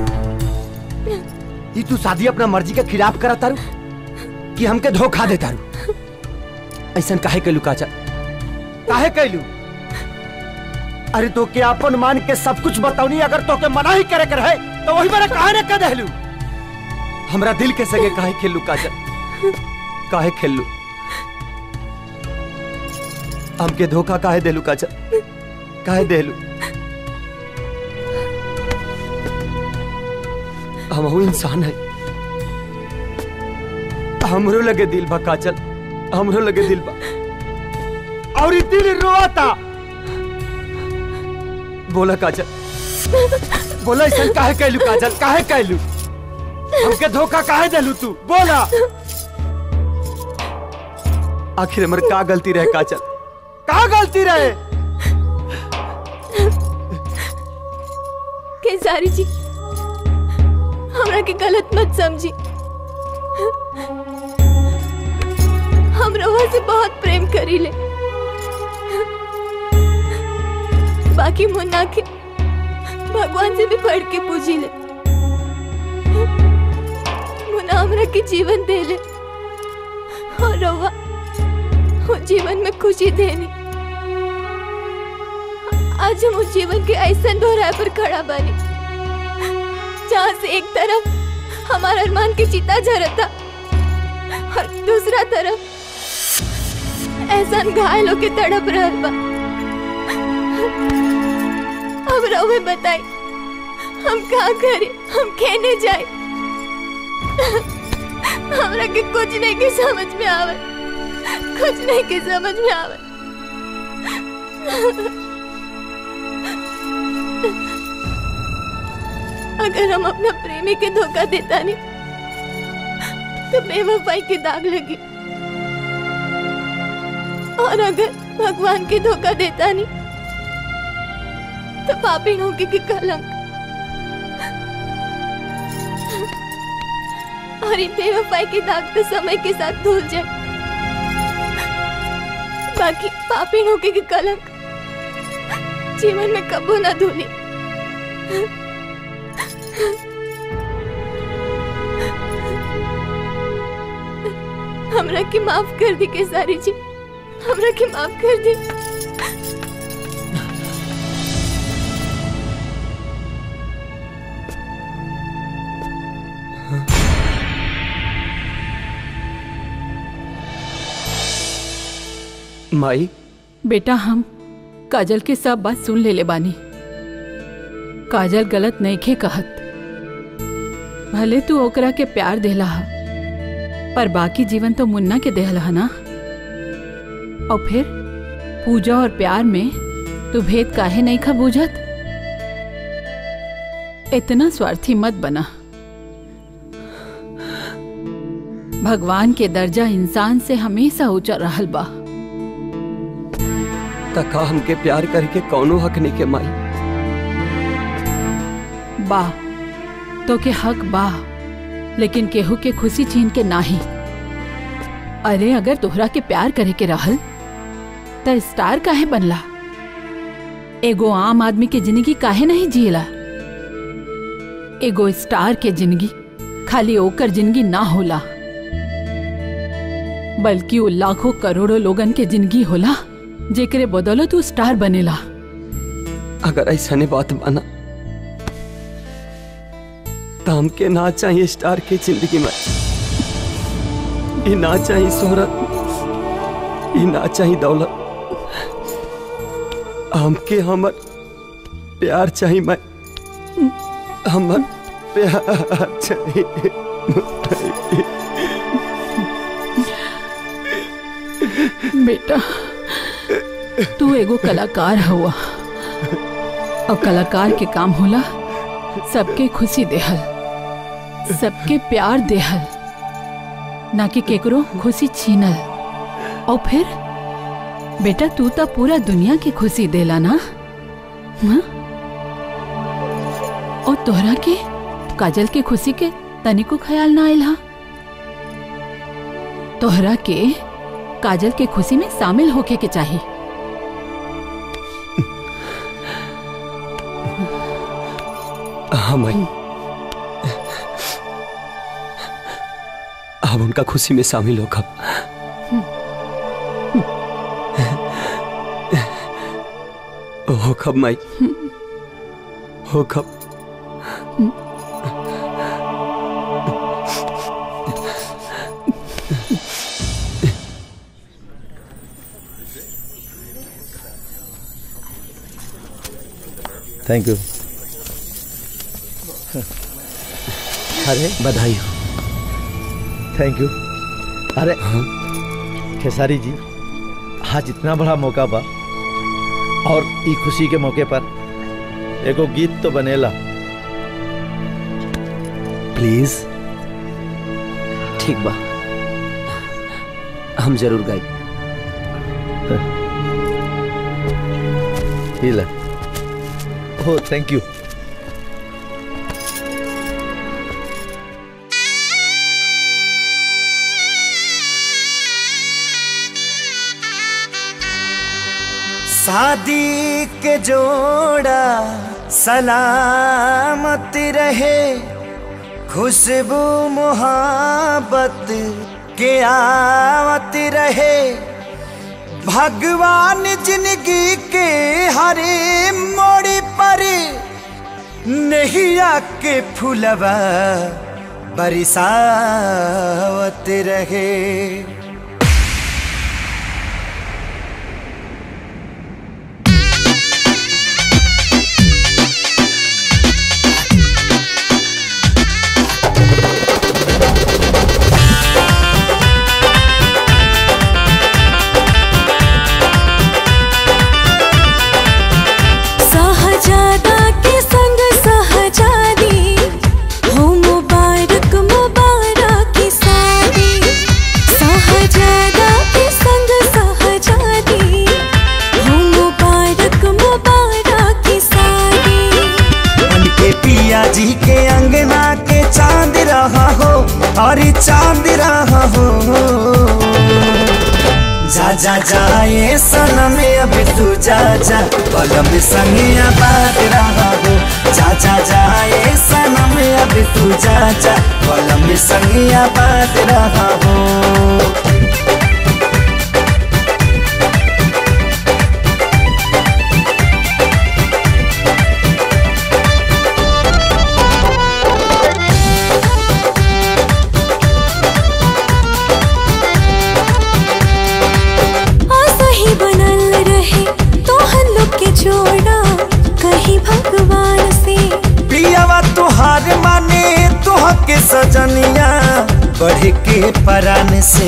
ई तू शादी अपना मर्जी के खिलाफ करा तारू कि हमके धोखा दे तारू ऐसा काहे कैलू काजल काहे कैलू अरे तो के अपन मान के सब कुछ बताऊनी अगर तो के मना ही करे कर है तो वही मेरा काहे ने कह देलू हमरा दिल के सगे काहे खेलू काजल काहे खेलू हमके धोखा काहे देलू काजल काहे देलू हम इंसान है हमरो लगे दिल बा काजल हमरो लगे दिल बा और ई दिल रोता बोला काजल बोला ऐसा काहे कैलू काजल काहे कैलू हमके धोखा काहे देलू तू बोला आखिर हमर का गलती रहे काजल का गलती रहे खेसारी जी हमरा के गलत मत समझी हम रवा से बहुत प्रेम करी ले बाकी मुन्ना के भगवान से भी बढ़ के पूजी ले मुन्ना हमरा के जीवन दे ले और रवा वो जीवन में खुशी देनी आज हम उस जीवन के ऐसा दोहराए पर खड़ा बनी जहाँ से एक तरफ हमारा अरमान की चिता झरता और दूसरा तरफ एहसान घायल होके तड़प रहा बा अब रवे बताई हम कहा करे हम खेने जाए हमरा के कुछ नहीं के समझ में आवे कुछ नहीं के समझ में आवे अगर हम अपना प्रेमी के धोखा देता नहीं तो बेवफाई की दाग लगी और अगर भगवान के धोखा देता नहीं तो पापी होगी की कलंक और ये बेवफाई की दाग तो समय के साथ धुल जाए बाकी पापी होगी की कलंक जीवन में कबू ना धुली हमरा की माफ कर दी केसारी जी हमरा की माफ कर दी माई बेटा हम काजल के सब बात सुन ले ले बानी काजल गलत नहीं खे कहत भले तू ओकरा के प्यार देला हा पर बाकी जीवन तो मुन्ना के देहला हा ना और फिर पूजा और प्यार में तू भेद काहे नहीं खा बूझत इतना स्वार्थी मत बना भगवान के दर्जा इंसान से हमेशा ऊंचा रहल बा तका हमके प्यार करके कौनो हक नहीं के माई बा तो के हक बा लेकिन केहू के खुशी छीन के नाही अरे अगर तोहरा के प्यार करे के रहल त स्टार काहे बनला एगो आम आदमी के जिंदगी काहे नहीं जियला एगो स्टार के जिंदगी खाली ओकर जिंदगी ना होला बल्कि वो लाखों करोड़ों लोगन के जिंदगी होला जेकरे बदौलत तू स्टार बनेला अगर ऐसा ने बात माना तो हमके ना चाहिए स्टार के जिंदगी में ये ना चाहिए शोहरत ये ना चाहिए दौलत हमके हमर प्यार चाहिए मैं हमर प्यार चाहिए बेटा तू एगो कलाकार हुआ और कलाकार के काम होला सबके खुशी देहल सबके प्यार देहल ना कि केकरो खुशी छीनल और फिर बेटा तू तो पूरा दुनिया की खुशी देला ना हाँ? और तोहरा के काजल के खुशी के तनिको ख्याल ना आयल हा तोहरा के काजल के खुशी में शामिल होके के चाहिए हाँ माई अब उनका खुशी में शामिल होगा हो कब माई हो कब थैंक यू अरे बधाई हो थैंक यू अरे खेसारी जी आज इतना बड़ा मौका बा और ई खुशी के मौके पर एगो गीत तो बनेला प्लीज ठीक बा हम जरूर गाई ही ले हो थैंक यू शादी के जोड़ा सलामत रहे खुशबू मोहब्बत के आवत रहे भगवान जिंदगी के हरे मोड़ पर नैया के फुलवा बरसावत रहे सहजादा के संग सहजादी जी के अंगना के चांद रहा हो और चांद रहा हो जा जा जा ये सनम अब तू जा जा पलम संगिया बात रहा हो जा जा जा ये सनम अब तू जा जा पलम संगिया बात रहा हो आशा ही बनल रहे तो हम लोग के जोड़ा कहीं भगवान से पियावा तुहार माने तुह के सजनिया बढ़ के परान से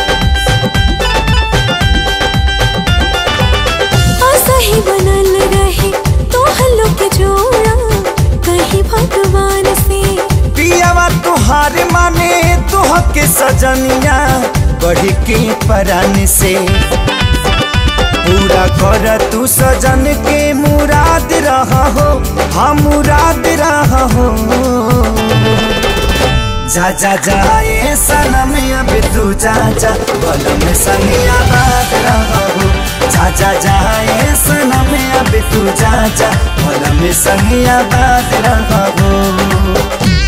आशा ही बनल रहे तो हम लोग के जोड़ा कहीं भगवान से पियावा तुहार माने तुह के सजनिया बढ़ के परान से पूरा कर तू सजन के मुराद रहा हो हम मुराद रहा हो जा जा जा ये सनम अब तू जा जा बलम संगिया बात रहा हो जा जा जा ये सनम अब तू जा जा बलम संगिया बात रहा हो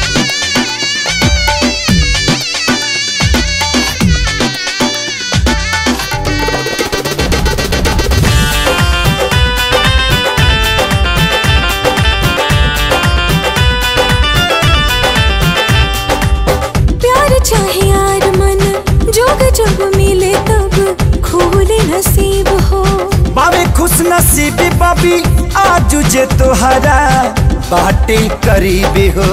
प्यार चाहे यार मन जोग जब मिले तब खोले नसीब हो बाबे खुश नसीबी बाबी आज जे तोहरा बाटे करीबी हो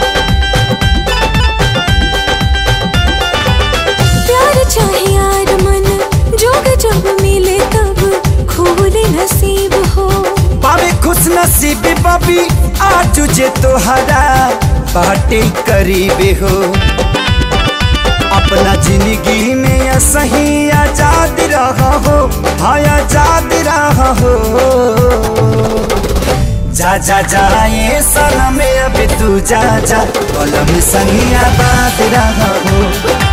प्यार चाहे यार मन जोग जब मिले तब खोले नसीब हो बाबे खुश नसीबी बाबी आज जे तोहरा बाटे करीबी हो अपना जिंदगी में सही आजाद रहा हो हाँ आजाद रहा हो जा जा जा ये सनम अब तू जा जा कलम संगिया बात रहा हो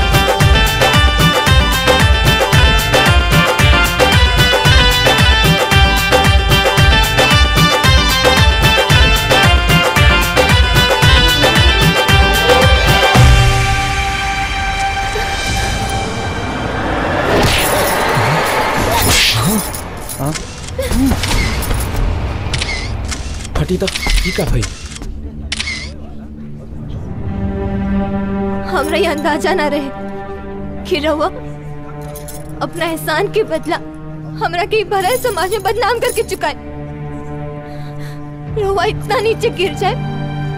फटी तो ई का भाई हमरा ये अंदाजा ना रहे कि रहुआ अपना एहसान के बदला हमरा के भरा समाज में बदनाम करके चुका है रहुआ इतना नीचे गिर जाए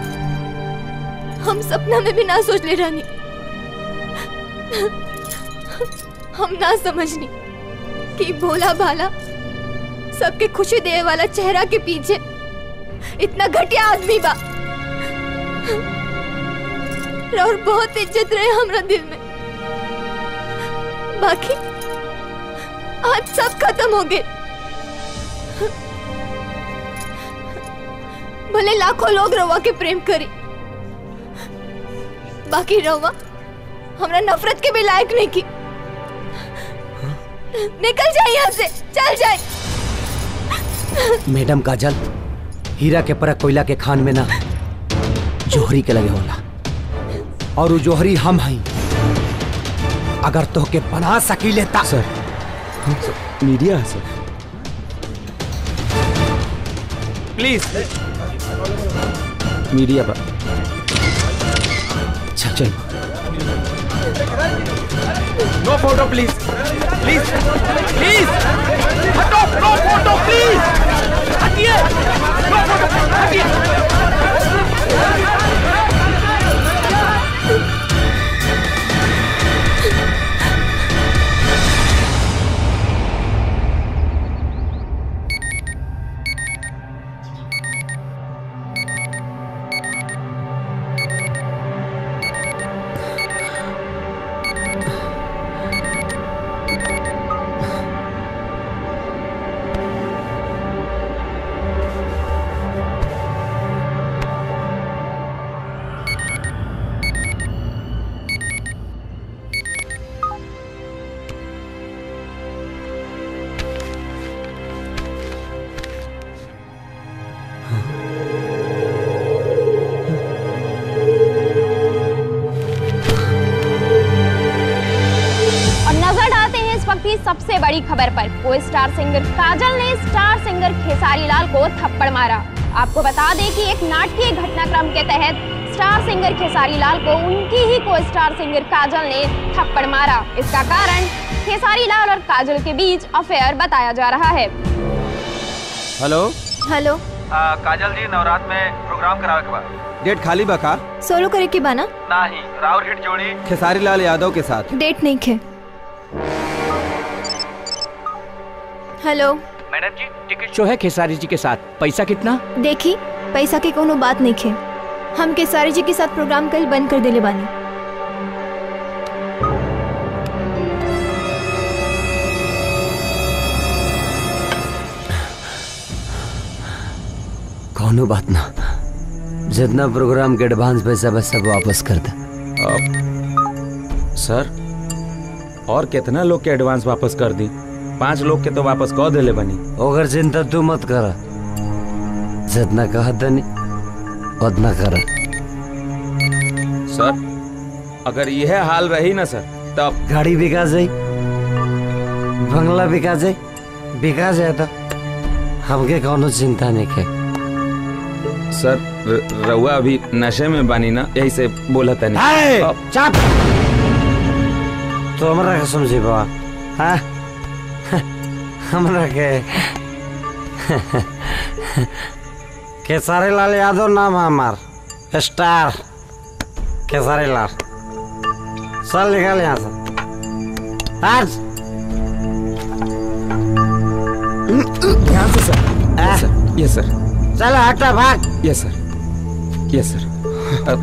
हम सपना में भी ना सोच ले रानी हम ना समझनी कि भोला भाला सबके खुशी देने वाला चेहरा के पीछे इतना घटिया आदमी बा और बहुत इज्जत रहे हमरा दिल में बाकी आज सब खत्म हो गए भले लाखों लोग रवा के प्रेम करी बाकी रवा हमरा नफरत के भी लायक नहीं की निकल जाए यहाँ से चल जाए मैडम काजल हीरा के परख कोयला के खान में ना जोहरी के लगे होला और वो जोहरी हम हई अगर तो के बना सकी लेता सर मीडिया है सर प्लीज मीडिया पर चल चल no photo please please please हटो नो फोटो प्लीज हटिए नो फोटो हटिए खबर पर को स्टार सिंगर काजल ने स्टार सिंगर खेसारी लाल को थप्पड़ मारा आपको बता दें कि एक नाटकीय घटनाक्रम के तहत स्टार सिंगर खेसारी लाल को उनकी ही को स्टार सिंगर काजल ने थप्पड़ मारा इसका कारण खेसारी लाल और काजल के बीच अफेयर बताया जा रहा है हेलो हेलो काजल जी नवरात में प्रोग्राम करावे के बाद डेट खाली बा का सोलो करे के बाना नहीं राउर हिट जोड़ी खेसारी लाल यादव के साथ डेट नहीं खे हेलो मैडम जी टिकट शो है खेसारी जी के साथ पैसा कितना देखी पैसा की कोनो बात नहीं खे हम केसारी जी के साथ प्रोग्राम कल बंद कर देले बानी कौनो बात ना जितना प्रोग्राम के एडवांस पैसा बस सब वापस कर दे सर और कितना लोग के एडवांस वापस कर दी पांच लोग के तो वापस कह देले बनी ओकर चिंता तू मत कर जितना कहा तनी उतना कर सर अगर यह हाल रही ना सर तब गाड़ी बिका जाई बंगला बिका जाई बिका जाए तो हमके कौनो चिंता नहीं के सर र- रउआ अभी नशे में बानी ना यही से बोला था हाय, चुप तो हमरा के समझी बाबा हाँ हमरा के केसारी लाल यादव नाम है हमार स्टार केसारी लाल चल निकल यहाँ से आज ध्यान से सर यस सर चलो हटा भाग यस सर यस सर अब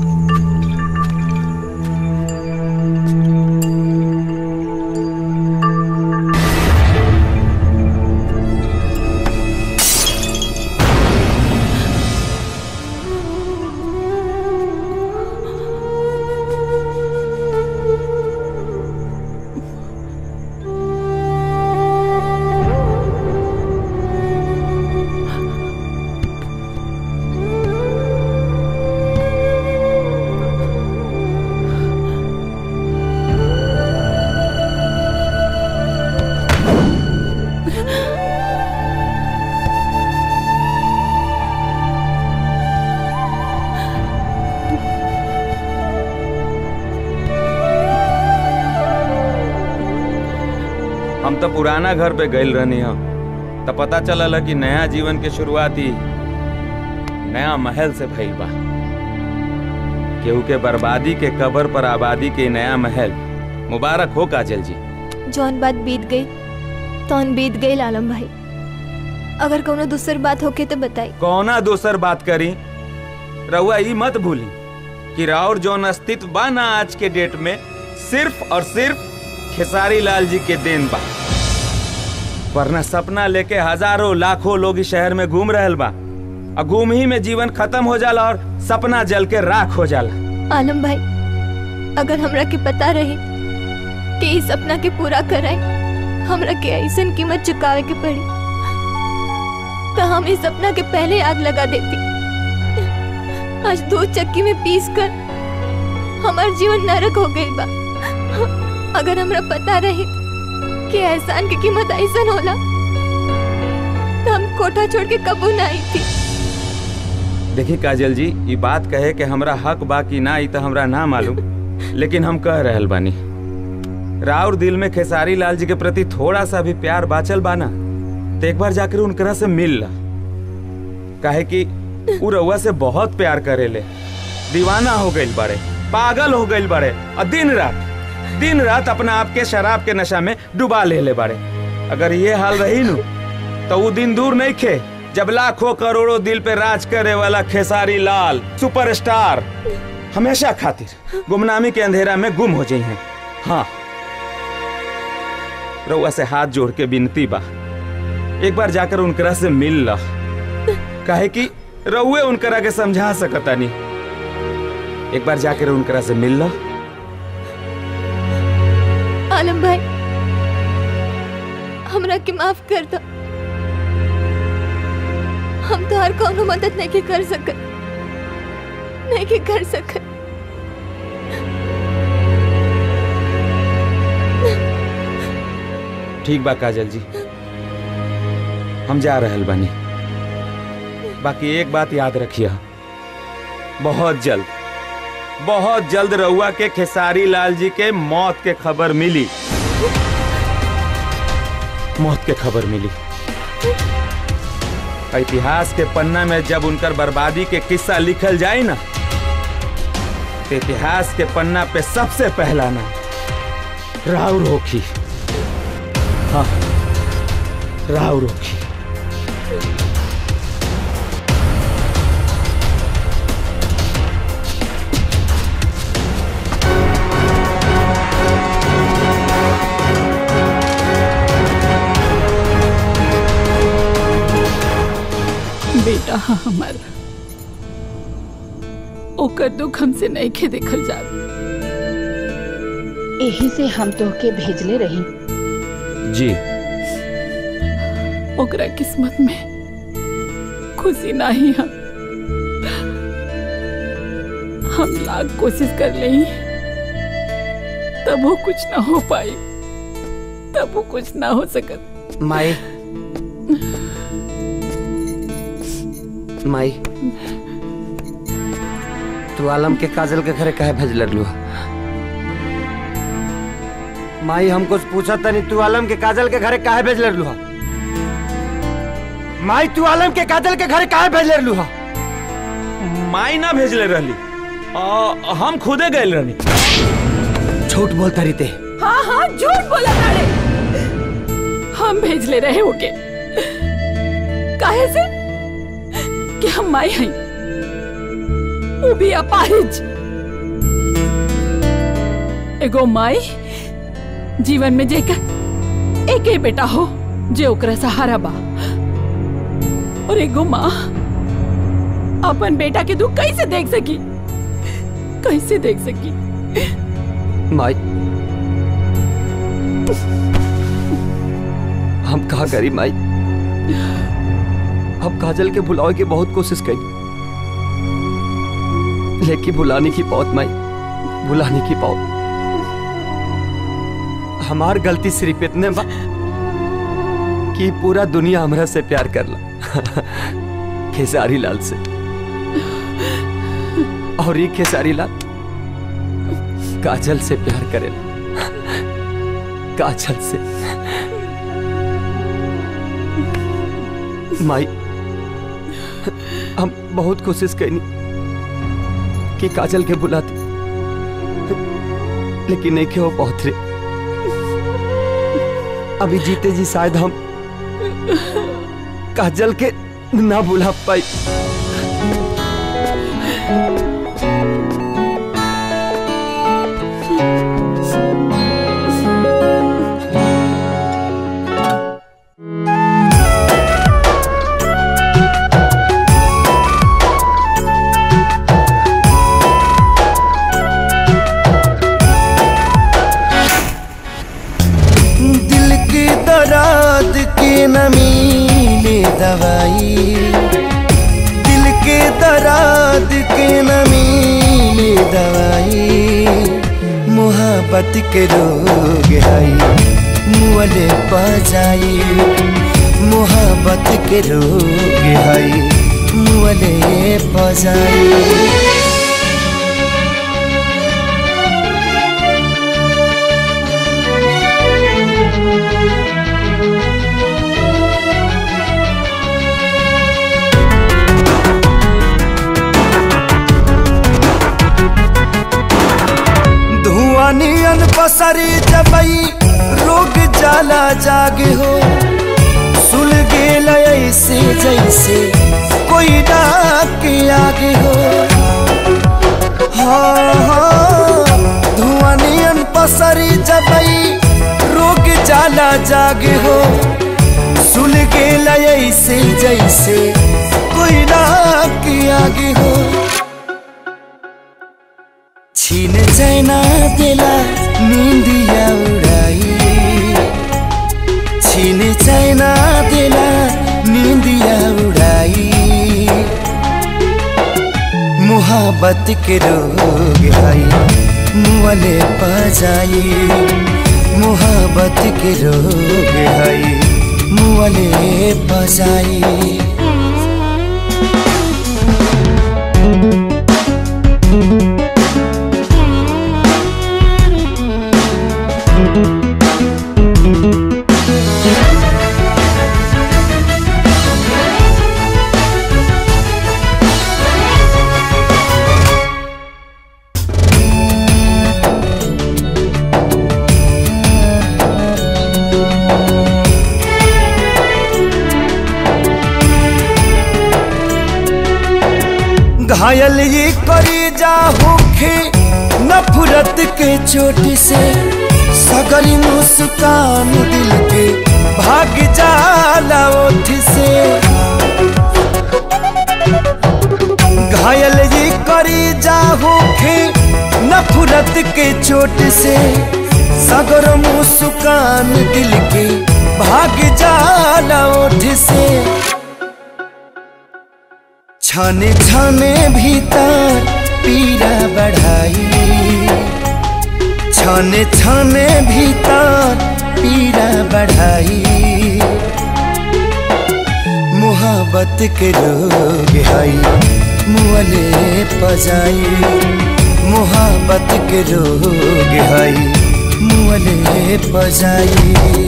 हम तो पुराना घर पे गइल रहनी हम तो पता चलल है कि नया जीवन के शुरुआती नया महल से भइल बा केहू के बर्बादी के कबर पर आबादी के नया महल मुबारक हो काजल जी जौन बात बीत गई तौन बीत गई आलम भाई अगर कोनो दूसर बात होके तो बताई कौना दोसर बात करी रउआ ई मत भूली कि राउर जौन अस्तित्व बा ना आज के डेट में सिर्फ और सिर्फ खेसारी लाल जी के देन बा वरना सपना लेके हजारों लाखों लोग इस शहर में घूम रहल बा और घूम ही में जीवन खत्म हो जाला और सपना जल के राख हो जाला आलम भाई अगर हमरा के पता रही कि इस सपना के पूरा कराए हमरा के ऐसन कीमत चुकावे के पड़ी तो हम इस सपना के पहले आग लगा देती आज दो चक्की में पीस कर हमार जीवन नरक हो गई बा अगर हमरा पता रही कि एहसान की कीमत ऐसन होला तो हम कोठा छोड़ के कबू ना आई थी देखी काजल जी ये बात कहे कि हमरा हक बा कि ना ई तो हमरा ना मालूम लेकिन हम कह रहल बानी राउर दिल में खेसारी लाल जी के प्रति थोड़ा सा भी प्यार बाचल बाना तो एक बार जाकर उनकरा से मिल ला काहे कि उ रउआ से बहुत प्यार करेले दीवाना हो गइल बाड़े पागल हो गइल बाड़े और दिन रात दिन रात अपना आप के शराब के नशा में डुबा ले ले बाड़े अगर ये हाल रही नु तो वो दिन दूर नहीं खे जब लाखों करोड़ों दिल पे राज करे वाला खेसारी लाल सुपरस्टार हमेशा खातिर गुमनामी के अंधेरा में गुम हो जाई हैं हाँ रउआ से हाथ जोड़ के विनती बा एक बार जाकर उनकरा से मिल ला काहे कि रउए उनकरा के समझा सकता नहीं एक बार जाकर उनकरा से मिल ला आलम भाई हमरा के माफ कर दो हम तो हर कोनो मदद नहीं के कर सकत नहीं के कर सकत ठीक बा काजल जी हम जा रहल बानी बाकी एक बात याद रखिए बहुत जल्द बहुत जल्द रउआ के खेसारी लाल जी के मौत के खबर मिली मौत के खबर मिली इतिहास के पन्ना में जब उनकर बर्बादी के किस्सा लिखल जाए ना तो इतिहास के पन्ना पे सबसे पहला ना राउर होखी हाँ राउर होखी बेटा हाँ हमार ओकर दुख हमसे नहीं खे देखल जा यही से हम तोहके भेजले रही जी ओकरा किस्मत में खुशी नहीं हम हम लाख कोशिश कर ले तब वो कुछ ना हो पाई तब वो कुछ ना हो सकत माई माई तू आलम के काजल के घरे काहे भेज लगलू माई हम कुछ पूछा तनी तू आलम के काजल के घरे काहे भेज लगलू माई तू आलम के काजल के घरे काहे भेज लगलू माई ना भेजले रहली आ, हम खुदे गए रहनी झूठ बोलता रही ते हाँ हाँ झूठ बोला ताड़े हम भेज ले रहे होके काहे से कि हम माई हई वो भी अपाहिज एगो माई जीवन में जेकर एक ही बेटा हो जे ओकरा सहारा बा और एगो माँ अपन बेटा के दुख कैसे देख सकी कैसे देख सकी माई हम कहा करी माई हम काजल के भुलावे की बहुत कोशिश करी लेकिन भुलाने की बहुत माई भुलाने की बहुत हमार गलती सिर्फ इतने बा कि पूरा दुनिया हमरा से प्यार करला खेसारी लाल से और ये खेसारी लाल काजल से प्यार करेला काजल से माई हम बहुत कोशिश करनी कि काजल के बुलाते लेकिन नहीं के वो पहुंच रहे अभी जीते जी शायद हम काजल के ना बुला पाई दिल की दराद की नमी ले दवाई दिल के दराद के नमी ले दवाई मोहब्बत के रोग हई मुअले बजाई मोहब्बत के रोग हई मुअले बजाई धुआं नियन पसरी जबई रोग जाला जागे हो सुल गेल ऐसे जैसे कोई डाक के आगे हो हाँ हाँ धुआं नियन पसरी जबई रोग जाला जागे हो सुल गेल ऐसे जैसे कोई डाक के आगे हो छीन चैना देला निंदिया उड़ाई छीन चैना देला निंदिया उड़ाई मुहाबत के रोग हई मुअले पजाई मोहब्बत के रोग है मुअले बजाई घायल ये करी जा होखे नफरत के चोट से सगरी मुस्कान दिल के भाग जाला ओठ से घायल ये करी जा होखे नफरत के चोट से सगर मुस्कान दिल के भाग जाला ओठ से छाने छाने भीतर पीरा बढ़ाई छाने छाने भीतर पीरा बढ़ाई मोहब्बत के रोग हई मुअले पजाई मोहब्बत के रोग हई मुअले पजाई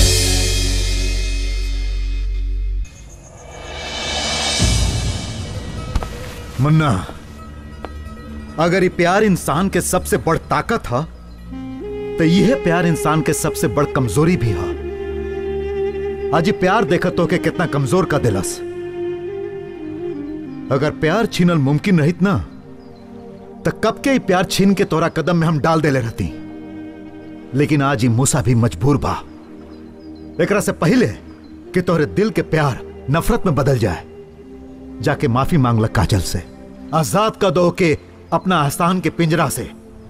मुन्ना अगर ये प्यार इंसान के सबसे बड़ ताकत है तो यह प्यार इंसान के सबसे बड़ कमजोरी भी है आज ये प्यार देखत हो के कितना कमजोर का दिलस अगर प्यार छीनल मुमकिन रहित ना तो कब के ही प्यार छीन के तोरा कदम में हम डाल देले रहती लेकिन आज ही मूसा भी मजबूर बा एकरा से पहले कि तोहरे दिल के प्यार नफरत में बदल जाए जाके माफी मांग लग काजल से आजाद का दो के अपना आसान के पिंजरा से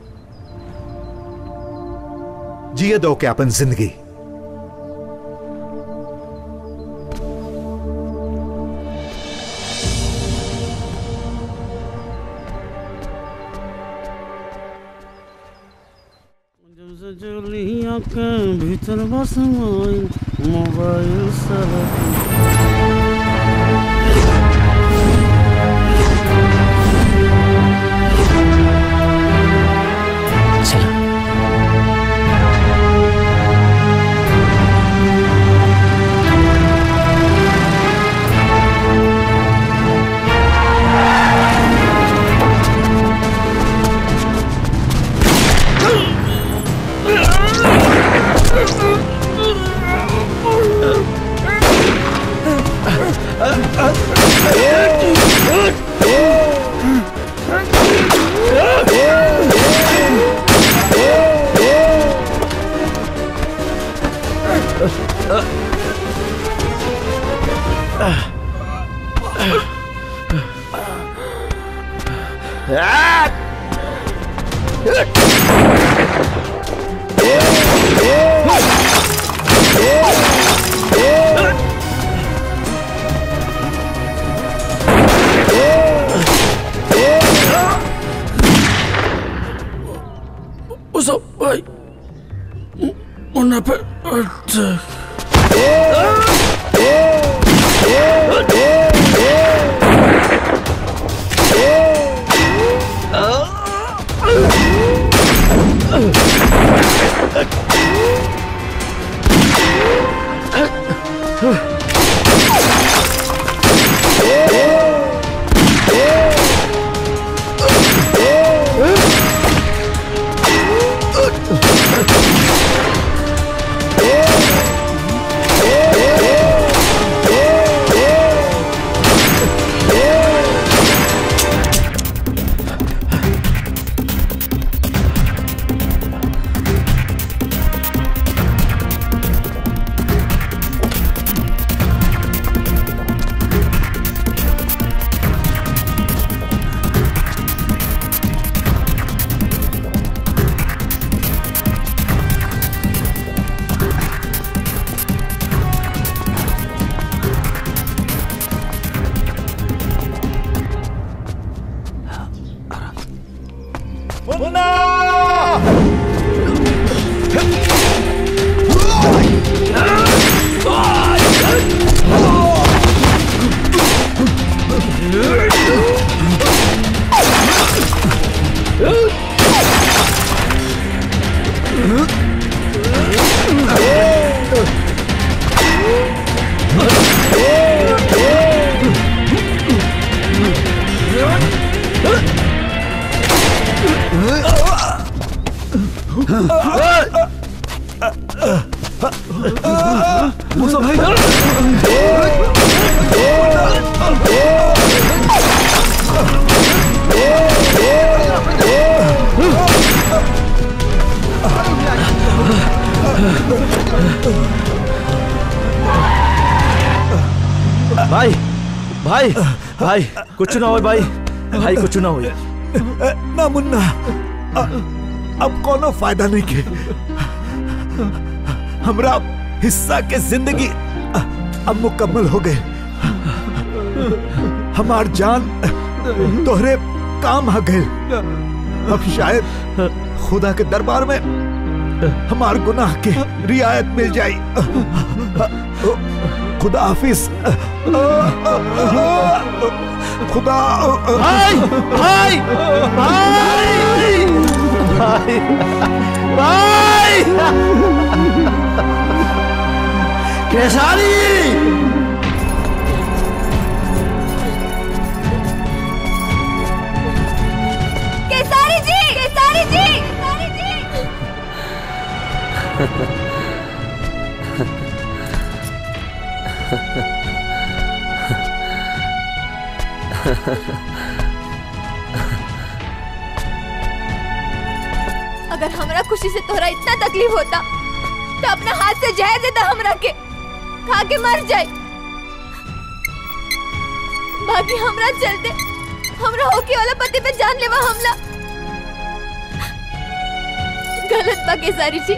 जिए दो के अपन जिंदगी जलिया के भीतर बस mobile Uso, ay. Una pe... भाई भाई कुछ ना हो भाई भाई कुछ ना हो ना मुन्ना अ- अब कोनो फायदा नहीं के हमरा हिस्सा के जिंदगी अ- अब मुकम्मल हो गए हमार जान तोहरे काम आ गए अब शायद खुदा के दरबार में हमार गुनाह के रियायत मिल जाई खुदा हाफिज खुदा भाई भाई भाई भाई भाई केसारी केसारी जी केसारी जी केसारी जी अगर हमरा खुशी से तोहरा इतना तकलीफ होता तो अपना हाथ से जहर देता हमरा के खा के मर जाए बाकी हमरा चलते हमरा होके वाला पति पे जान लेवा हमला गलत बा केसारी जी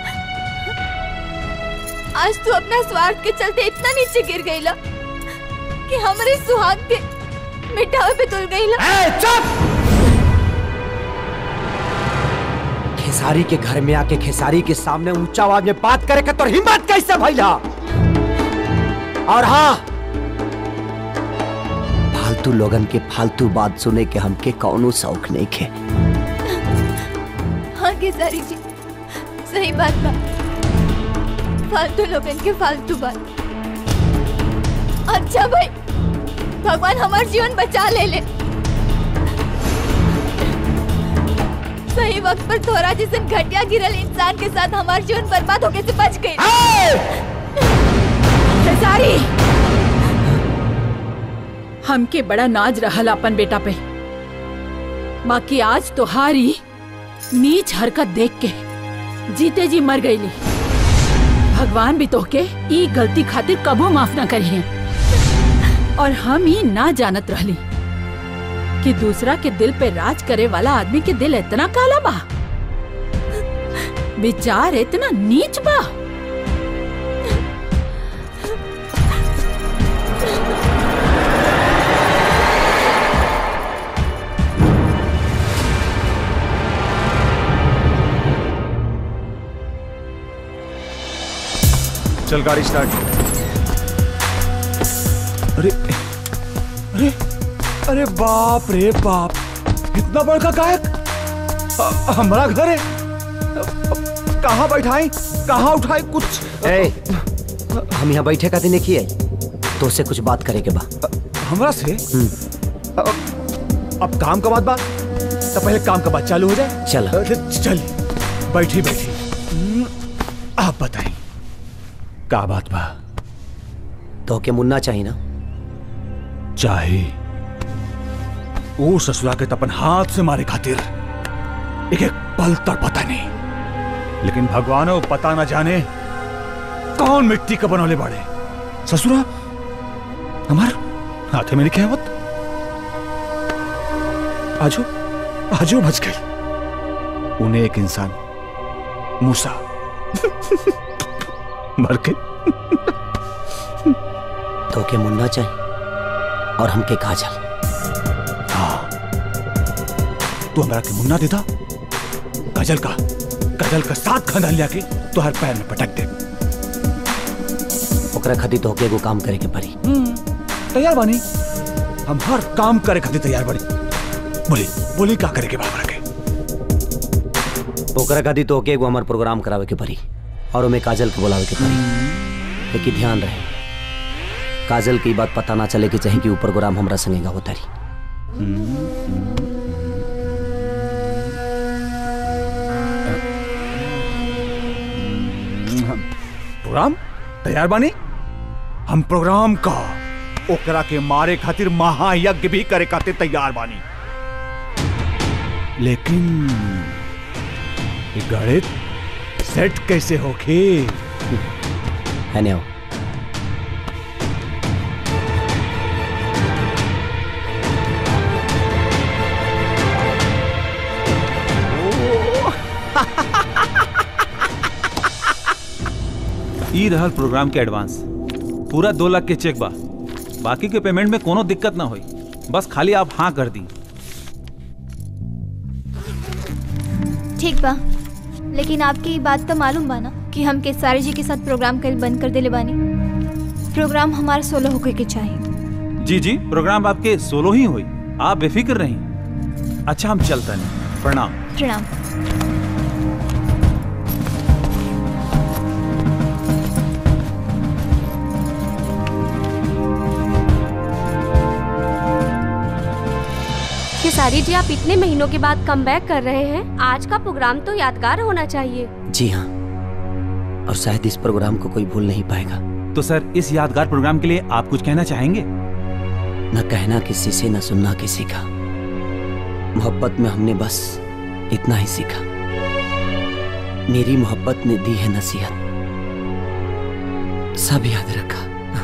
आज तू अपना स्वार्थ के चलते इतना नीचे गिर गईला कि हमारे सुहाग के मिटावे पे तुल गईला चुप खेसारी के घर में आके खेसारी के सामने ऊंचा आवाज में बात करे के तो हिम्मत कैसे भैया और हाँ फालतू लोगन के फालतू बात सुने के हमके कौनो शौक नहीं खे हाँ केसारी जी सही बात बा फालतू लोगन के फालतू बात अच्छा भाई भगवान हमार जीवन बचा ले ले सही वक्त पर थोड़ा जैसे घटिया गिरल इंसान के साथ हमार जीवन बर्बाद होके से बच गई खेसारी हमके बड़ा नाज रहल अपन बेटा पे बाकी आज तोहारी नीच हरकत देख के जीते जी मर गईली भगवान भी तोहके ई गलती खातिर कबो माफ ना करिए और हम ही ना जानत रहली कि दूसरा के दिल पे राज करे वाला आदमी के दिल इतना काला बा विचार इतना नीच बा चल गाड़ी स्टार्ट अरे अरे अरे बाप रे बाप इतना बड़का गायक अ- हमारा घर है कहाँ बैठाई कहाँ उठाई कुछ ए, हम यहाँ बैठे का दिन किए तो से कुछ बात करे के बा हमरा से अब अब काम का बात बात तो पहले काम का बात चालू हो जाए चल। अरे, चल बैठी बैठी हम्म, आप बताएं का बात बा तो के मुन्ना चाहिए ना चाहे वो ससुरा के तपन हाथ से मारे खातिर एक एक पल तर पता नहीं लेकिन भगवान वो पता ना जाने कौन मिट्टी का बनौले बाड़े ससुरा हमार हाथे में लिखे मत आजो आजो बच गई उन्हें एक इंसान मूसा मर के तो के मुन्ना चाहिए और हमके काजल हाँ तू हमारा के मुन्ना देता काजल का काजल का साथ खानदान लिया के तो हर पैर में पटक दे ओकरा खातिर तो के एगो काम करे के पड़ी तैयार बानी हम हर काम करे खातिर तैयार बानी बोली बोली का करे के बाबा के ओकरा खातिर तो के एगो हमार प्रोग्राम करावे के पड़ी और ओमे काजल के बुलावे के पड़ी लेकिन ध्यान रहे काजल की बात पता ना चले कि चाहे कि ऊ प्रोग्राम हमरा संगेगा होता रही प्रोग्राम तैयार बानी हम प्रोग्राम का ओकरा के मारे खातिर महायज्ञ भी करे खातिर तैयार बानी लेकिन ये गणित सेट कैसे होके है ने आओ ई रहल प्रोग्राम के एडवांस पूरा दो लाख के चेक बा बाकी के पेमेंट में कोनो दिक्कत ना होई बस खाली आप हाँ कर दी ठीक बा लेकिन आपके ये बात तो मालूम बा ना कि हम केसारी जी के साथ प्रोग्राम कल बंद कर देले बानी प्रोग्राम हमारा सोलो होके के चाहिए जी जी प्रोग्राम आपके सोलो ही हुई आप बेफिक्र रहीं अच्छा हम चलते नहीं प्रणाम प्रणाम खेसारी जी आप इतने महीनों के बाद कम कर रहे हैं आज का प्रोग्राम तो यादगार होना चाहिए जी हाँ और शायद इस प्रोग्राम को कोई भूल नहीं पाएगा तो सर इस यादगार प्रोग्राम के लिए आप कुछ कहना चाहेंगे न कहना किसी से न सुनना किसी का मोहब्बत में हमने बस इतना ही सीखा मेरी मोहब्बत ने दी है नसीहत सब याद रखा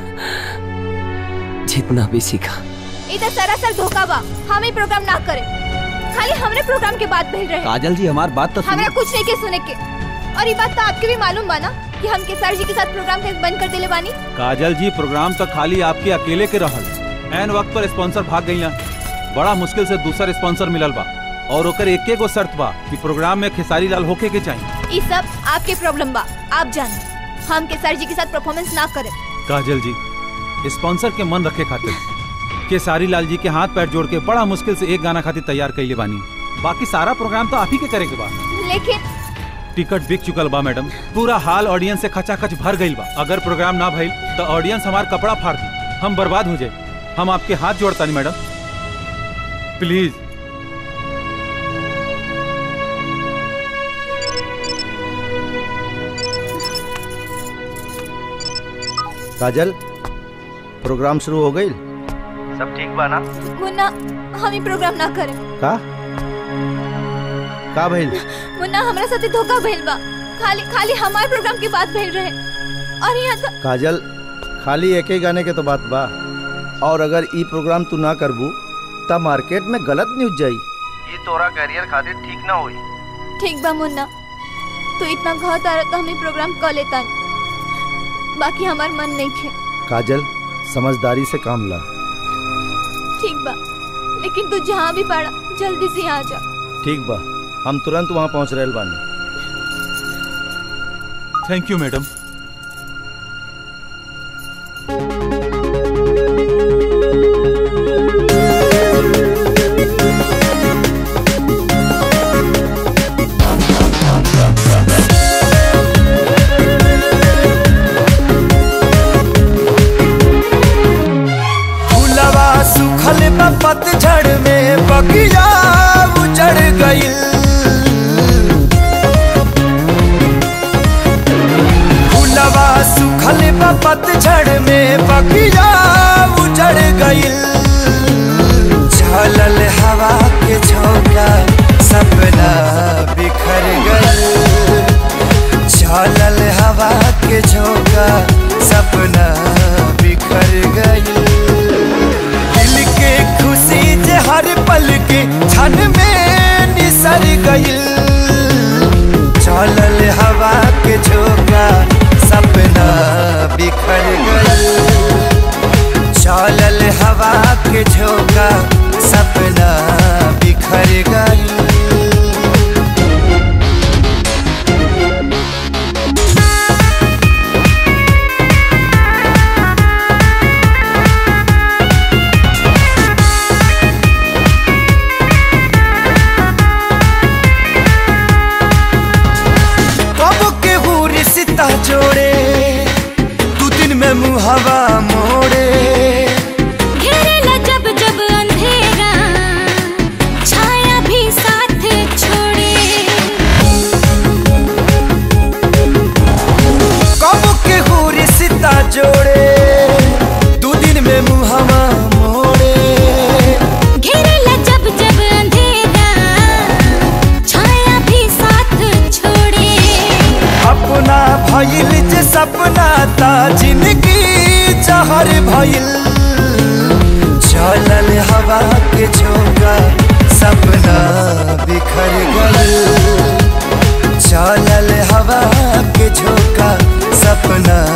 जितना भी सीखा इधर सरासर धोखा बा हम ही प्रोग्राम ना करें खाली हमरे प्रोग्राम के बात भेज रहे काजल जी हमारी बात तो हमरा कुछ नहीं के सुने के और ये बात तो आपके भी मालूम बा ना कि हम केसार जी के साथ प्रोग्राम कल बंद कर देले बानी काजल जी प्रोग्राम तो खाली आपके अकेले के रहल एन वक्त पर स्पॉन्सर भाग गई बड़ा मुश्किल से दूसरा स्पॉन्सर मिलल बा और ओकर एक गो शर्त बा कि प्रोग्राम में खेसारी लाल होके के चाहिए ये सब आपके प्रॉब्लम बा आप जाने हम केसार जी के साथ परफॉर्मेंस ना करें काजल जी स्पॉन्सर के मन रखे खातिर केसारी लाल जी के हाथ पैर जोड़ के बड़ा मुश्किल से एक गाना खातिर तैयार कैले बानी बाकी सारा प्रोग्राम तो आप ही के करे के बा लेकिन टिकट बिक चुकल बा मैडम पूरा हाल ऑडियंस से खचाखच भर गईल बा अगर प्रोग्राम ना भइल तो ऑडियंस हमार कपड़ा फाड़ दी हम बर्बाद हो जाए हम आपके हाथ जोड़ता नहीं मैडम प्लीज काजल प्रोग्राम शुरू हो गई सब ठीक बा ना मुन्ना हम ही प्रोग्राम ना करें का का भइल मुन्ना हमरा साथे धोखा भइल बा खाली खाली हमारे प्रोग्राम की बात भइल रहे और यहाँ तो काजल खाली एक ही गाने के तो बात बा और अगर ई प्रोग्राम तू ना करबू तब मार्केट में गलत न्यूज जाई ये तोरा करियर खातिर ठीक ना होई ठीक बा मुन्ना तू इतना घात आ रहा तो हम ही प्रोग्राम कर लेता बाकी हमार मन नहीं खे काजल समझदारी से काम ला ठीक बा लेकिन तू जहाँ भी पड़ा जल्दी से यहाँ आ जा ठीक बा हम तुरंत वहाँ पहुँच रहे बानी थैंक यू मैडम फूलवा सुखल बा पतझड़ में बगिया उजड़ गइल फूलवा सुखल बा पतझड़ में बगिया उजड़ गइल झलल हवा के झोंका सपना बिखर गइल झलल हवा के झोंका सपना बिखर गइल दिल के खुशी जे हर पल के क्षण में निसर गइल चलल हवा के झोंका सपना बिखर गइल चलल हवा के झोंका सपना बिखर गइल कब के रिश्ता जोड़े दू दिन में मुहवा मोड़े घेरेला जब जब अंधेरा छाया भी साथ छोड़े कब के रिश्ता जोड़े दू दिन में मुहवा मोड़े घेरेला जब जब अंधेरा छाया भी साथ छोड़े अपना भइल जे सपना ता जिंदगी जहर भइल चलल हवा के झोंका सपना बिखर गइल चलल हवा के झोंका सपना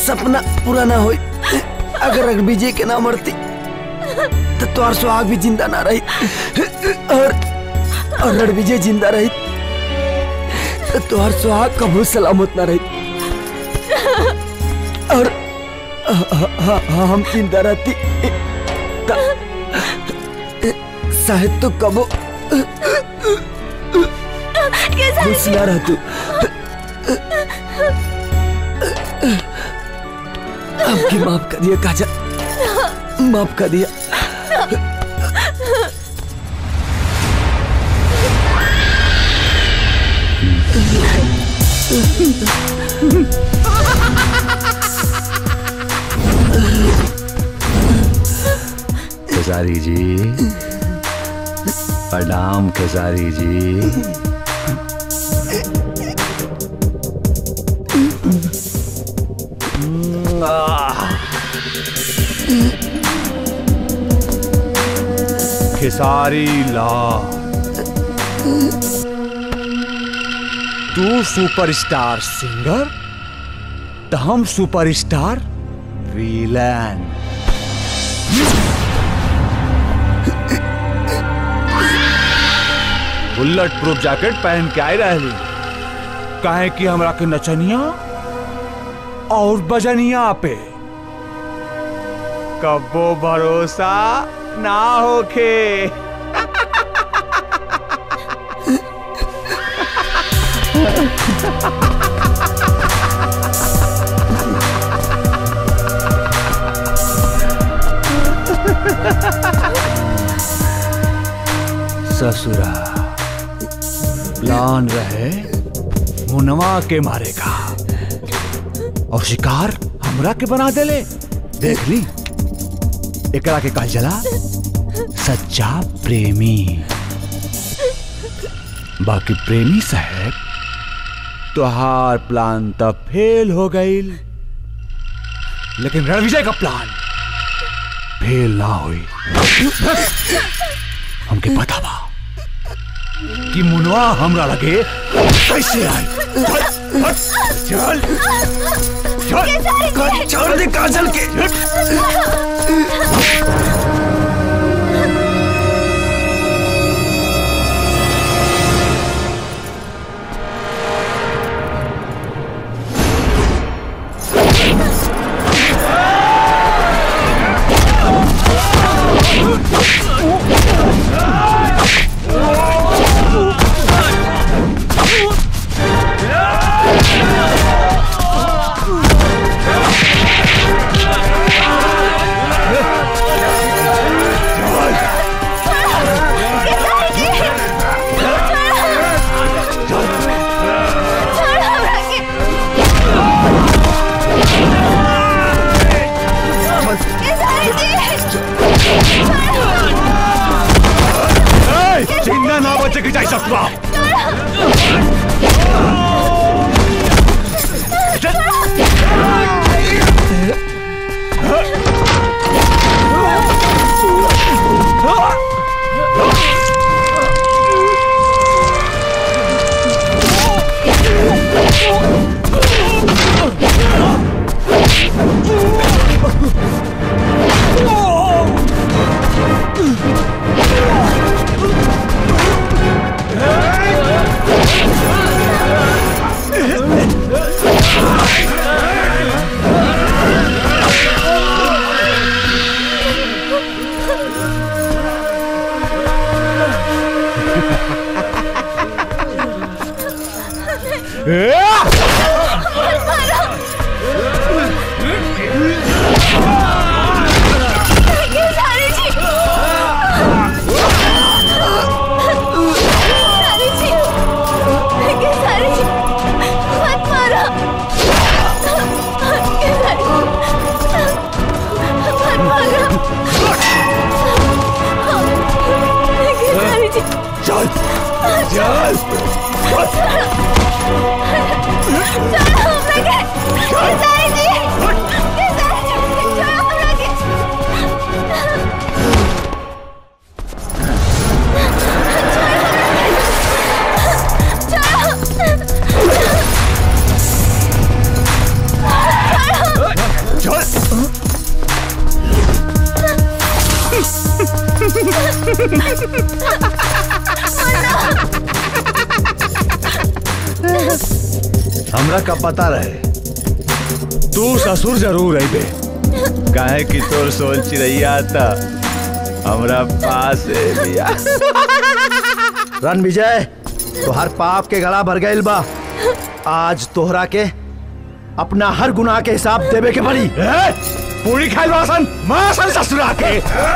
सपना पूरा ना होई अगर रघुविजय के ना मरती तो तोहर सुहाग भी जिंदा ना रही और और रणविजय जिंदा रही तो तोहर सुहाग कबू सलामत ना रही और ह- ह- ह- हम जिंदा रहती तो शायद तो कबो खुश ना रह तू आपकी माफ कर दिया काजल माफ कर दिया खेसारी जी प्रणाम खेसारी जी खेसारी लाल तू सुपरस्टार सिंगर तो हम superstar villain bullet proof jacket पहन के आए रहली काहे कि हमरा के नचनिया और बजनिया पे कबो भरोसा ना होखे ससुरा प्लान रहे मुनवा के मारेगा और शिकार हमरा के बना देले देख ली एकरा के कहल जला सच्चा प्रेमी बाकी प्रेमी साहब तुहार प्लान तब फेल हो गईल लेकिन रणविजय का प्लान फेल ना हुई हमके पता बा कि मुनवा हमरा लगे कैसे आई चल चल चल छोड़ दे काजल के चिन्ह ना बचे की चाहिए ससुरा चल चल छोड़ो हमरा का पता रहे तू ससुर जरूर आई बे काहे कि तोर सोल चिड़ैया था हमरा पास है लिया रन विजय तोहर पाप के गला भर गइल बा आज तोहरा के अपना हर गुनाह के हिसाब देवे के पड़ी पूरी खाई वासन मासन ससुरा के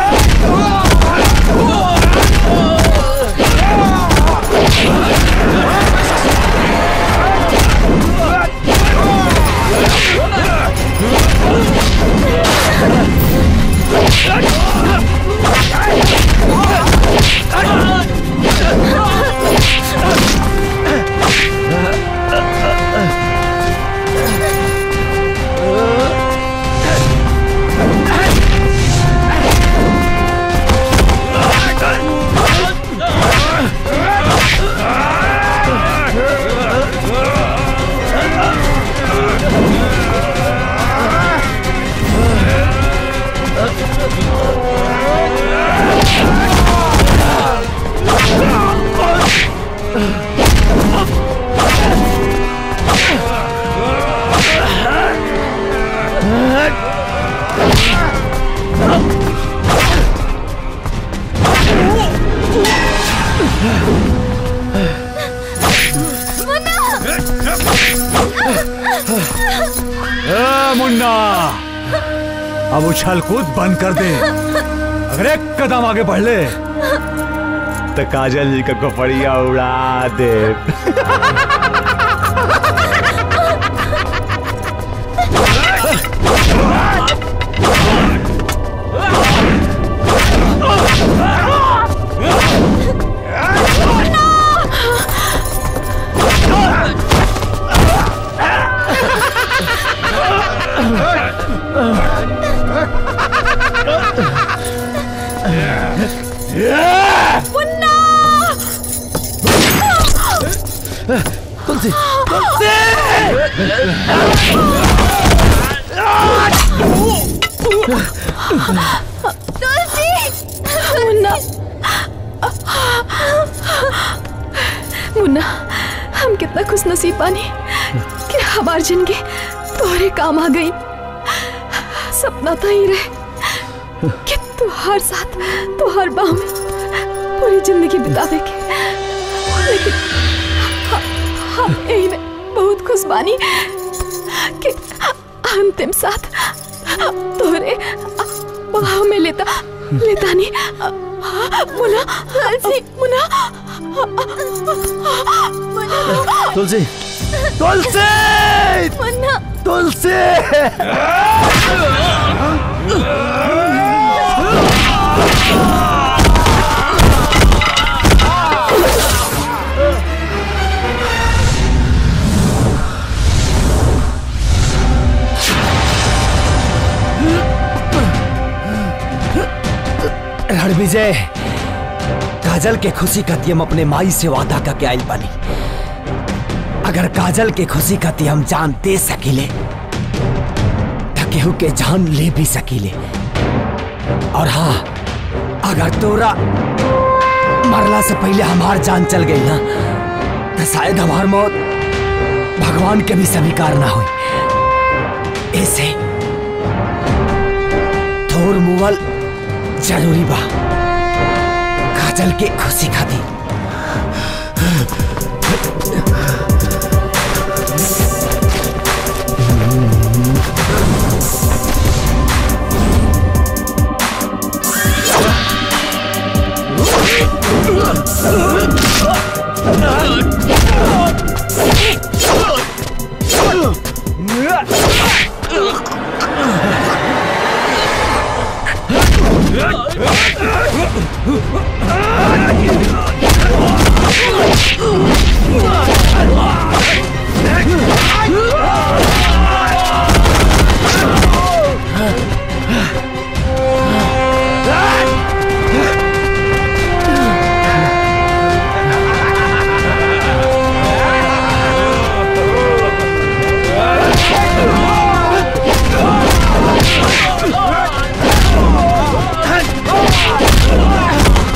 ए, मुन्ना अब उछल कूद बंद कर दे अगर एक कदम आगे बढ़ ले तो काजल जी का कपड़िया उड़ा दे मुन्ना तुलसी तुलसी मुन्ना मुन्ना हम कितना खुश नसीब बानी कि हमार जिंदगी तोहरे काम आ गई सपना तो ही रहे कि तुहार साथ तुहार बाह में पूरी जिंदगी बितावे के लेकिन ह- हम यही में बहुत खुश बानी कि अंतिम साथ तोहरे बाह में लेता लेता नहीं मुना मुना तुलसी तुलसी मुन्ना तुलसी रणविजय काजल के खुशी खाती हम अपने माई से वादा करके आइल बानी अगर काजल के खुशी खाती हम जान दे सकीले तो केहू के जान ले भी सकीले और हाँ अगर तोरा मरला से पहले हमार जान चल गई ना तो शायद हमार मौत भगवान के भी स्वीकार ना हुई ऐसे थोर मुवल जरूरी बा काजल के खुशी खाती Oh!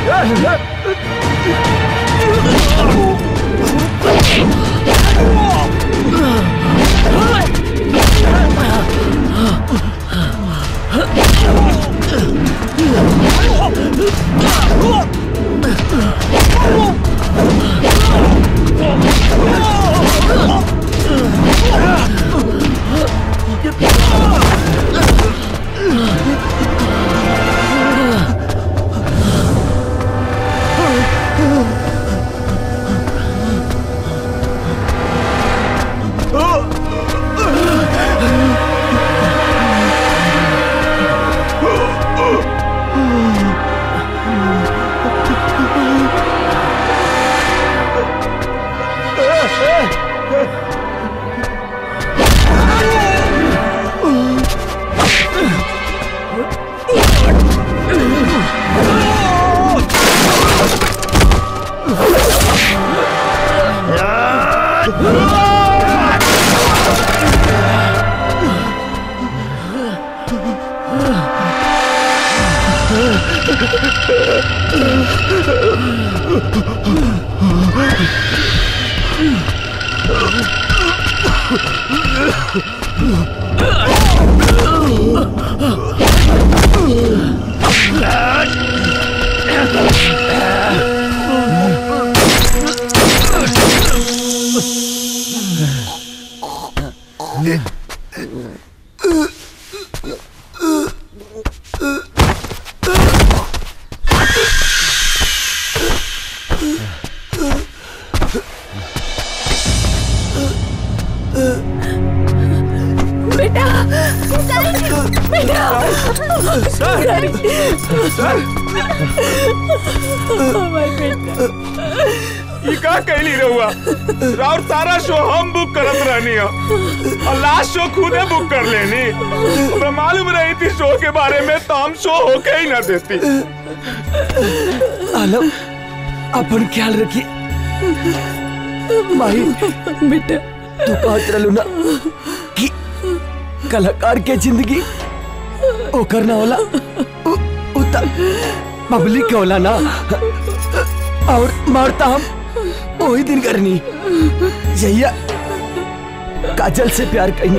बेटा बेटा सर! सर! हमारे बेटा ई का कैली रहुआ राउर सारा शो हम बुक करत रहनी हो और लास्ट शो खुदे बुक कर लेनी हमरा मालूम रही थी शो के बारे में तो हम शो होके ही ना देती आलम अपन ख्याल रखिए माही बेटा तू कहत रहलू ना कि कलाकार के जिंदगी ओकर ना होला उ- उ त पब्लिक के होला ना और मारता हम वही दिन करनी जैया काजल से प्यार करनी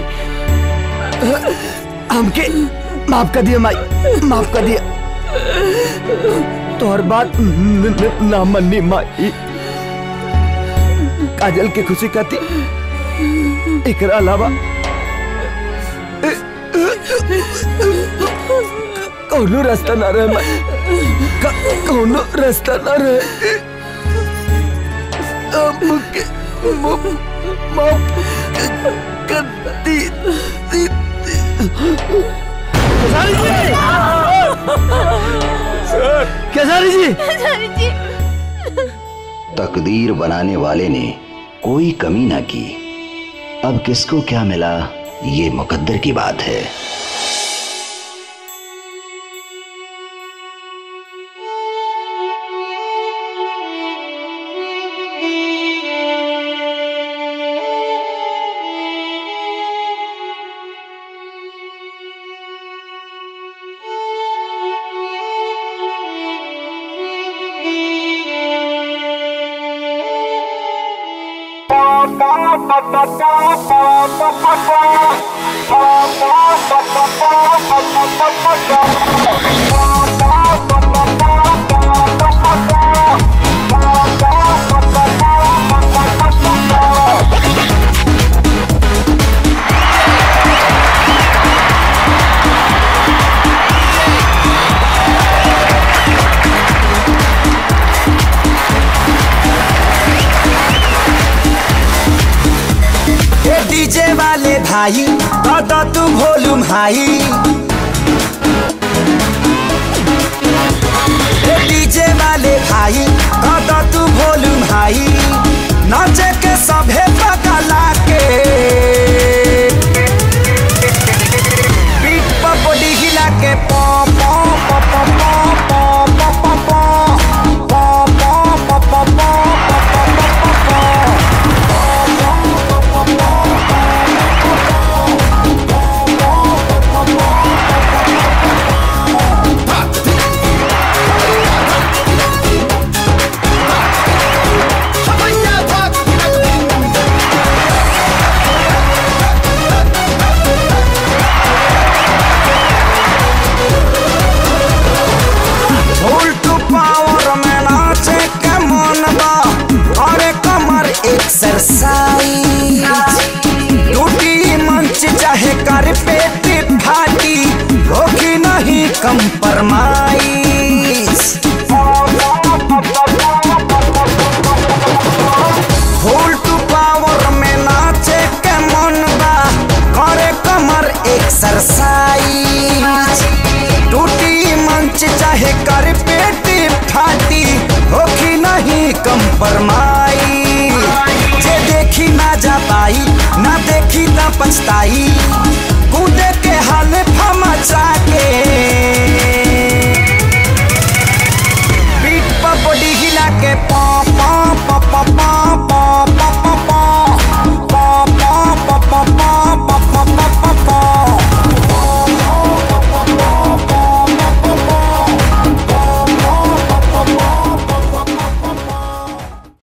हमके माफ कर दिया माई माफ कर दिया तोहर बात न- न- ना मन्नी माई काजल के खुशी खाती एकरा अलावा कौनो रास्ता ना रहे माई क- कौनो रास्ता ना रहे हमके म- माफ कर दी दी- केसारी जी तकदीर बनाने वाले ने कोई कमी ना की अब किसको क्या मिला ये मुकद्दर की बात है ए डीजे वाले भाई तो तो तू वॉल्यूम हाई ए डीजे वाले भाई तो तो तू वॉल्यूम हाई नाचे के सभे पगला के पीठ पर बॉडी हिला के पॉ पॉ पॉ पॉ पॉ पॉ पॉ पॉ पॉ पॉ पॉ पॉ पॉ पॉ एक्सरसाइज टूटी मंच चाहे कर पेट फाटी होगी नहीं कंपरमाइज फुल टू पावर में नाचे के मन बा करे कमर एक्सरसाइज टूटी मंच चाहे कर पेट फाटी होगी नहीं कंपरमाइज जे देखी ना जा पाई ना देखी ना पछताई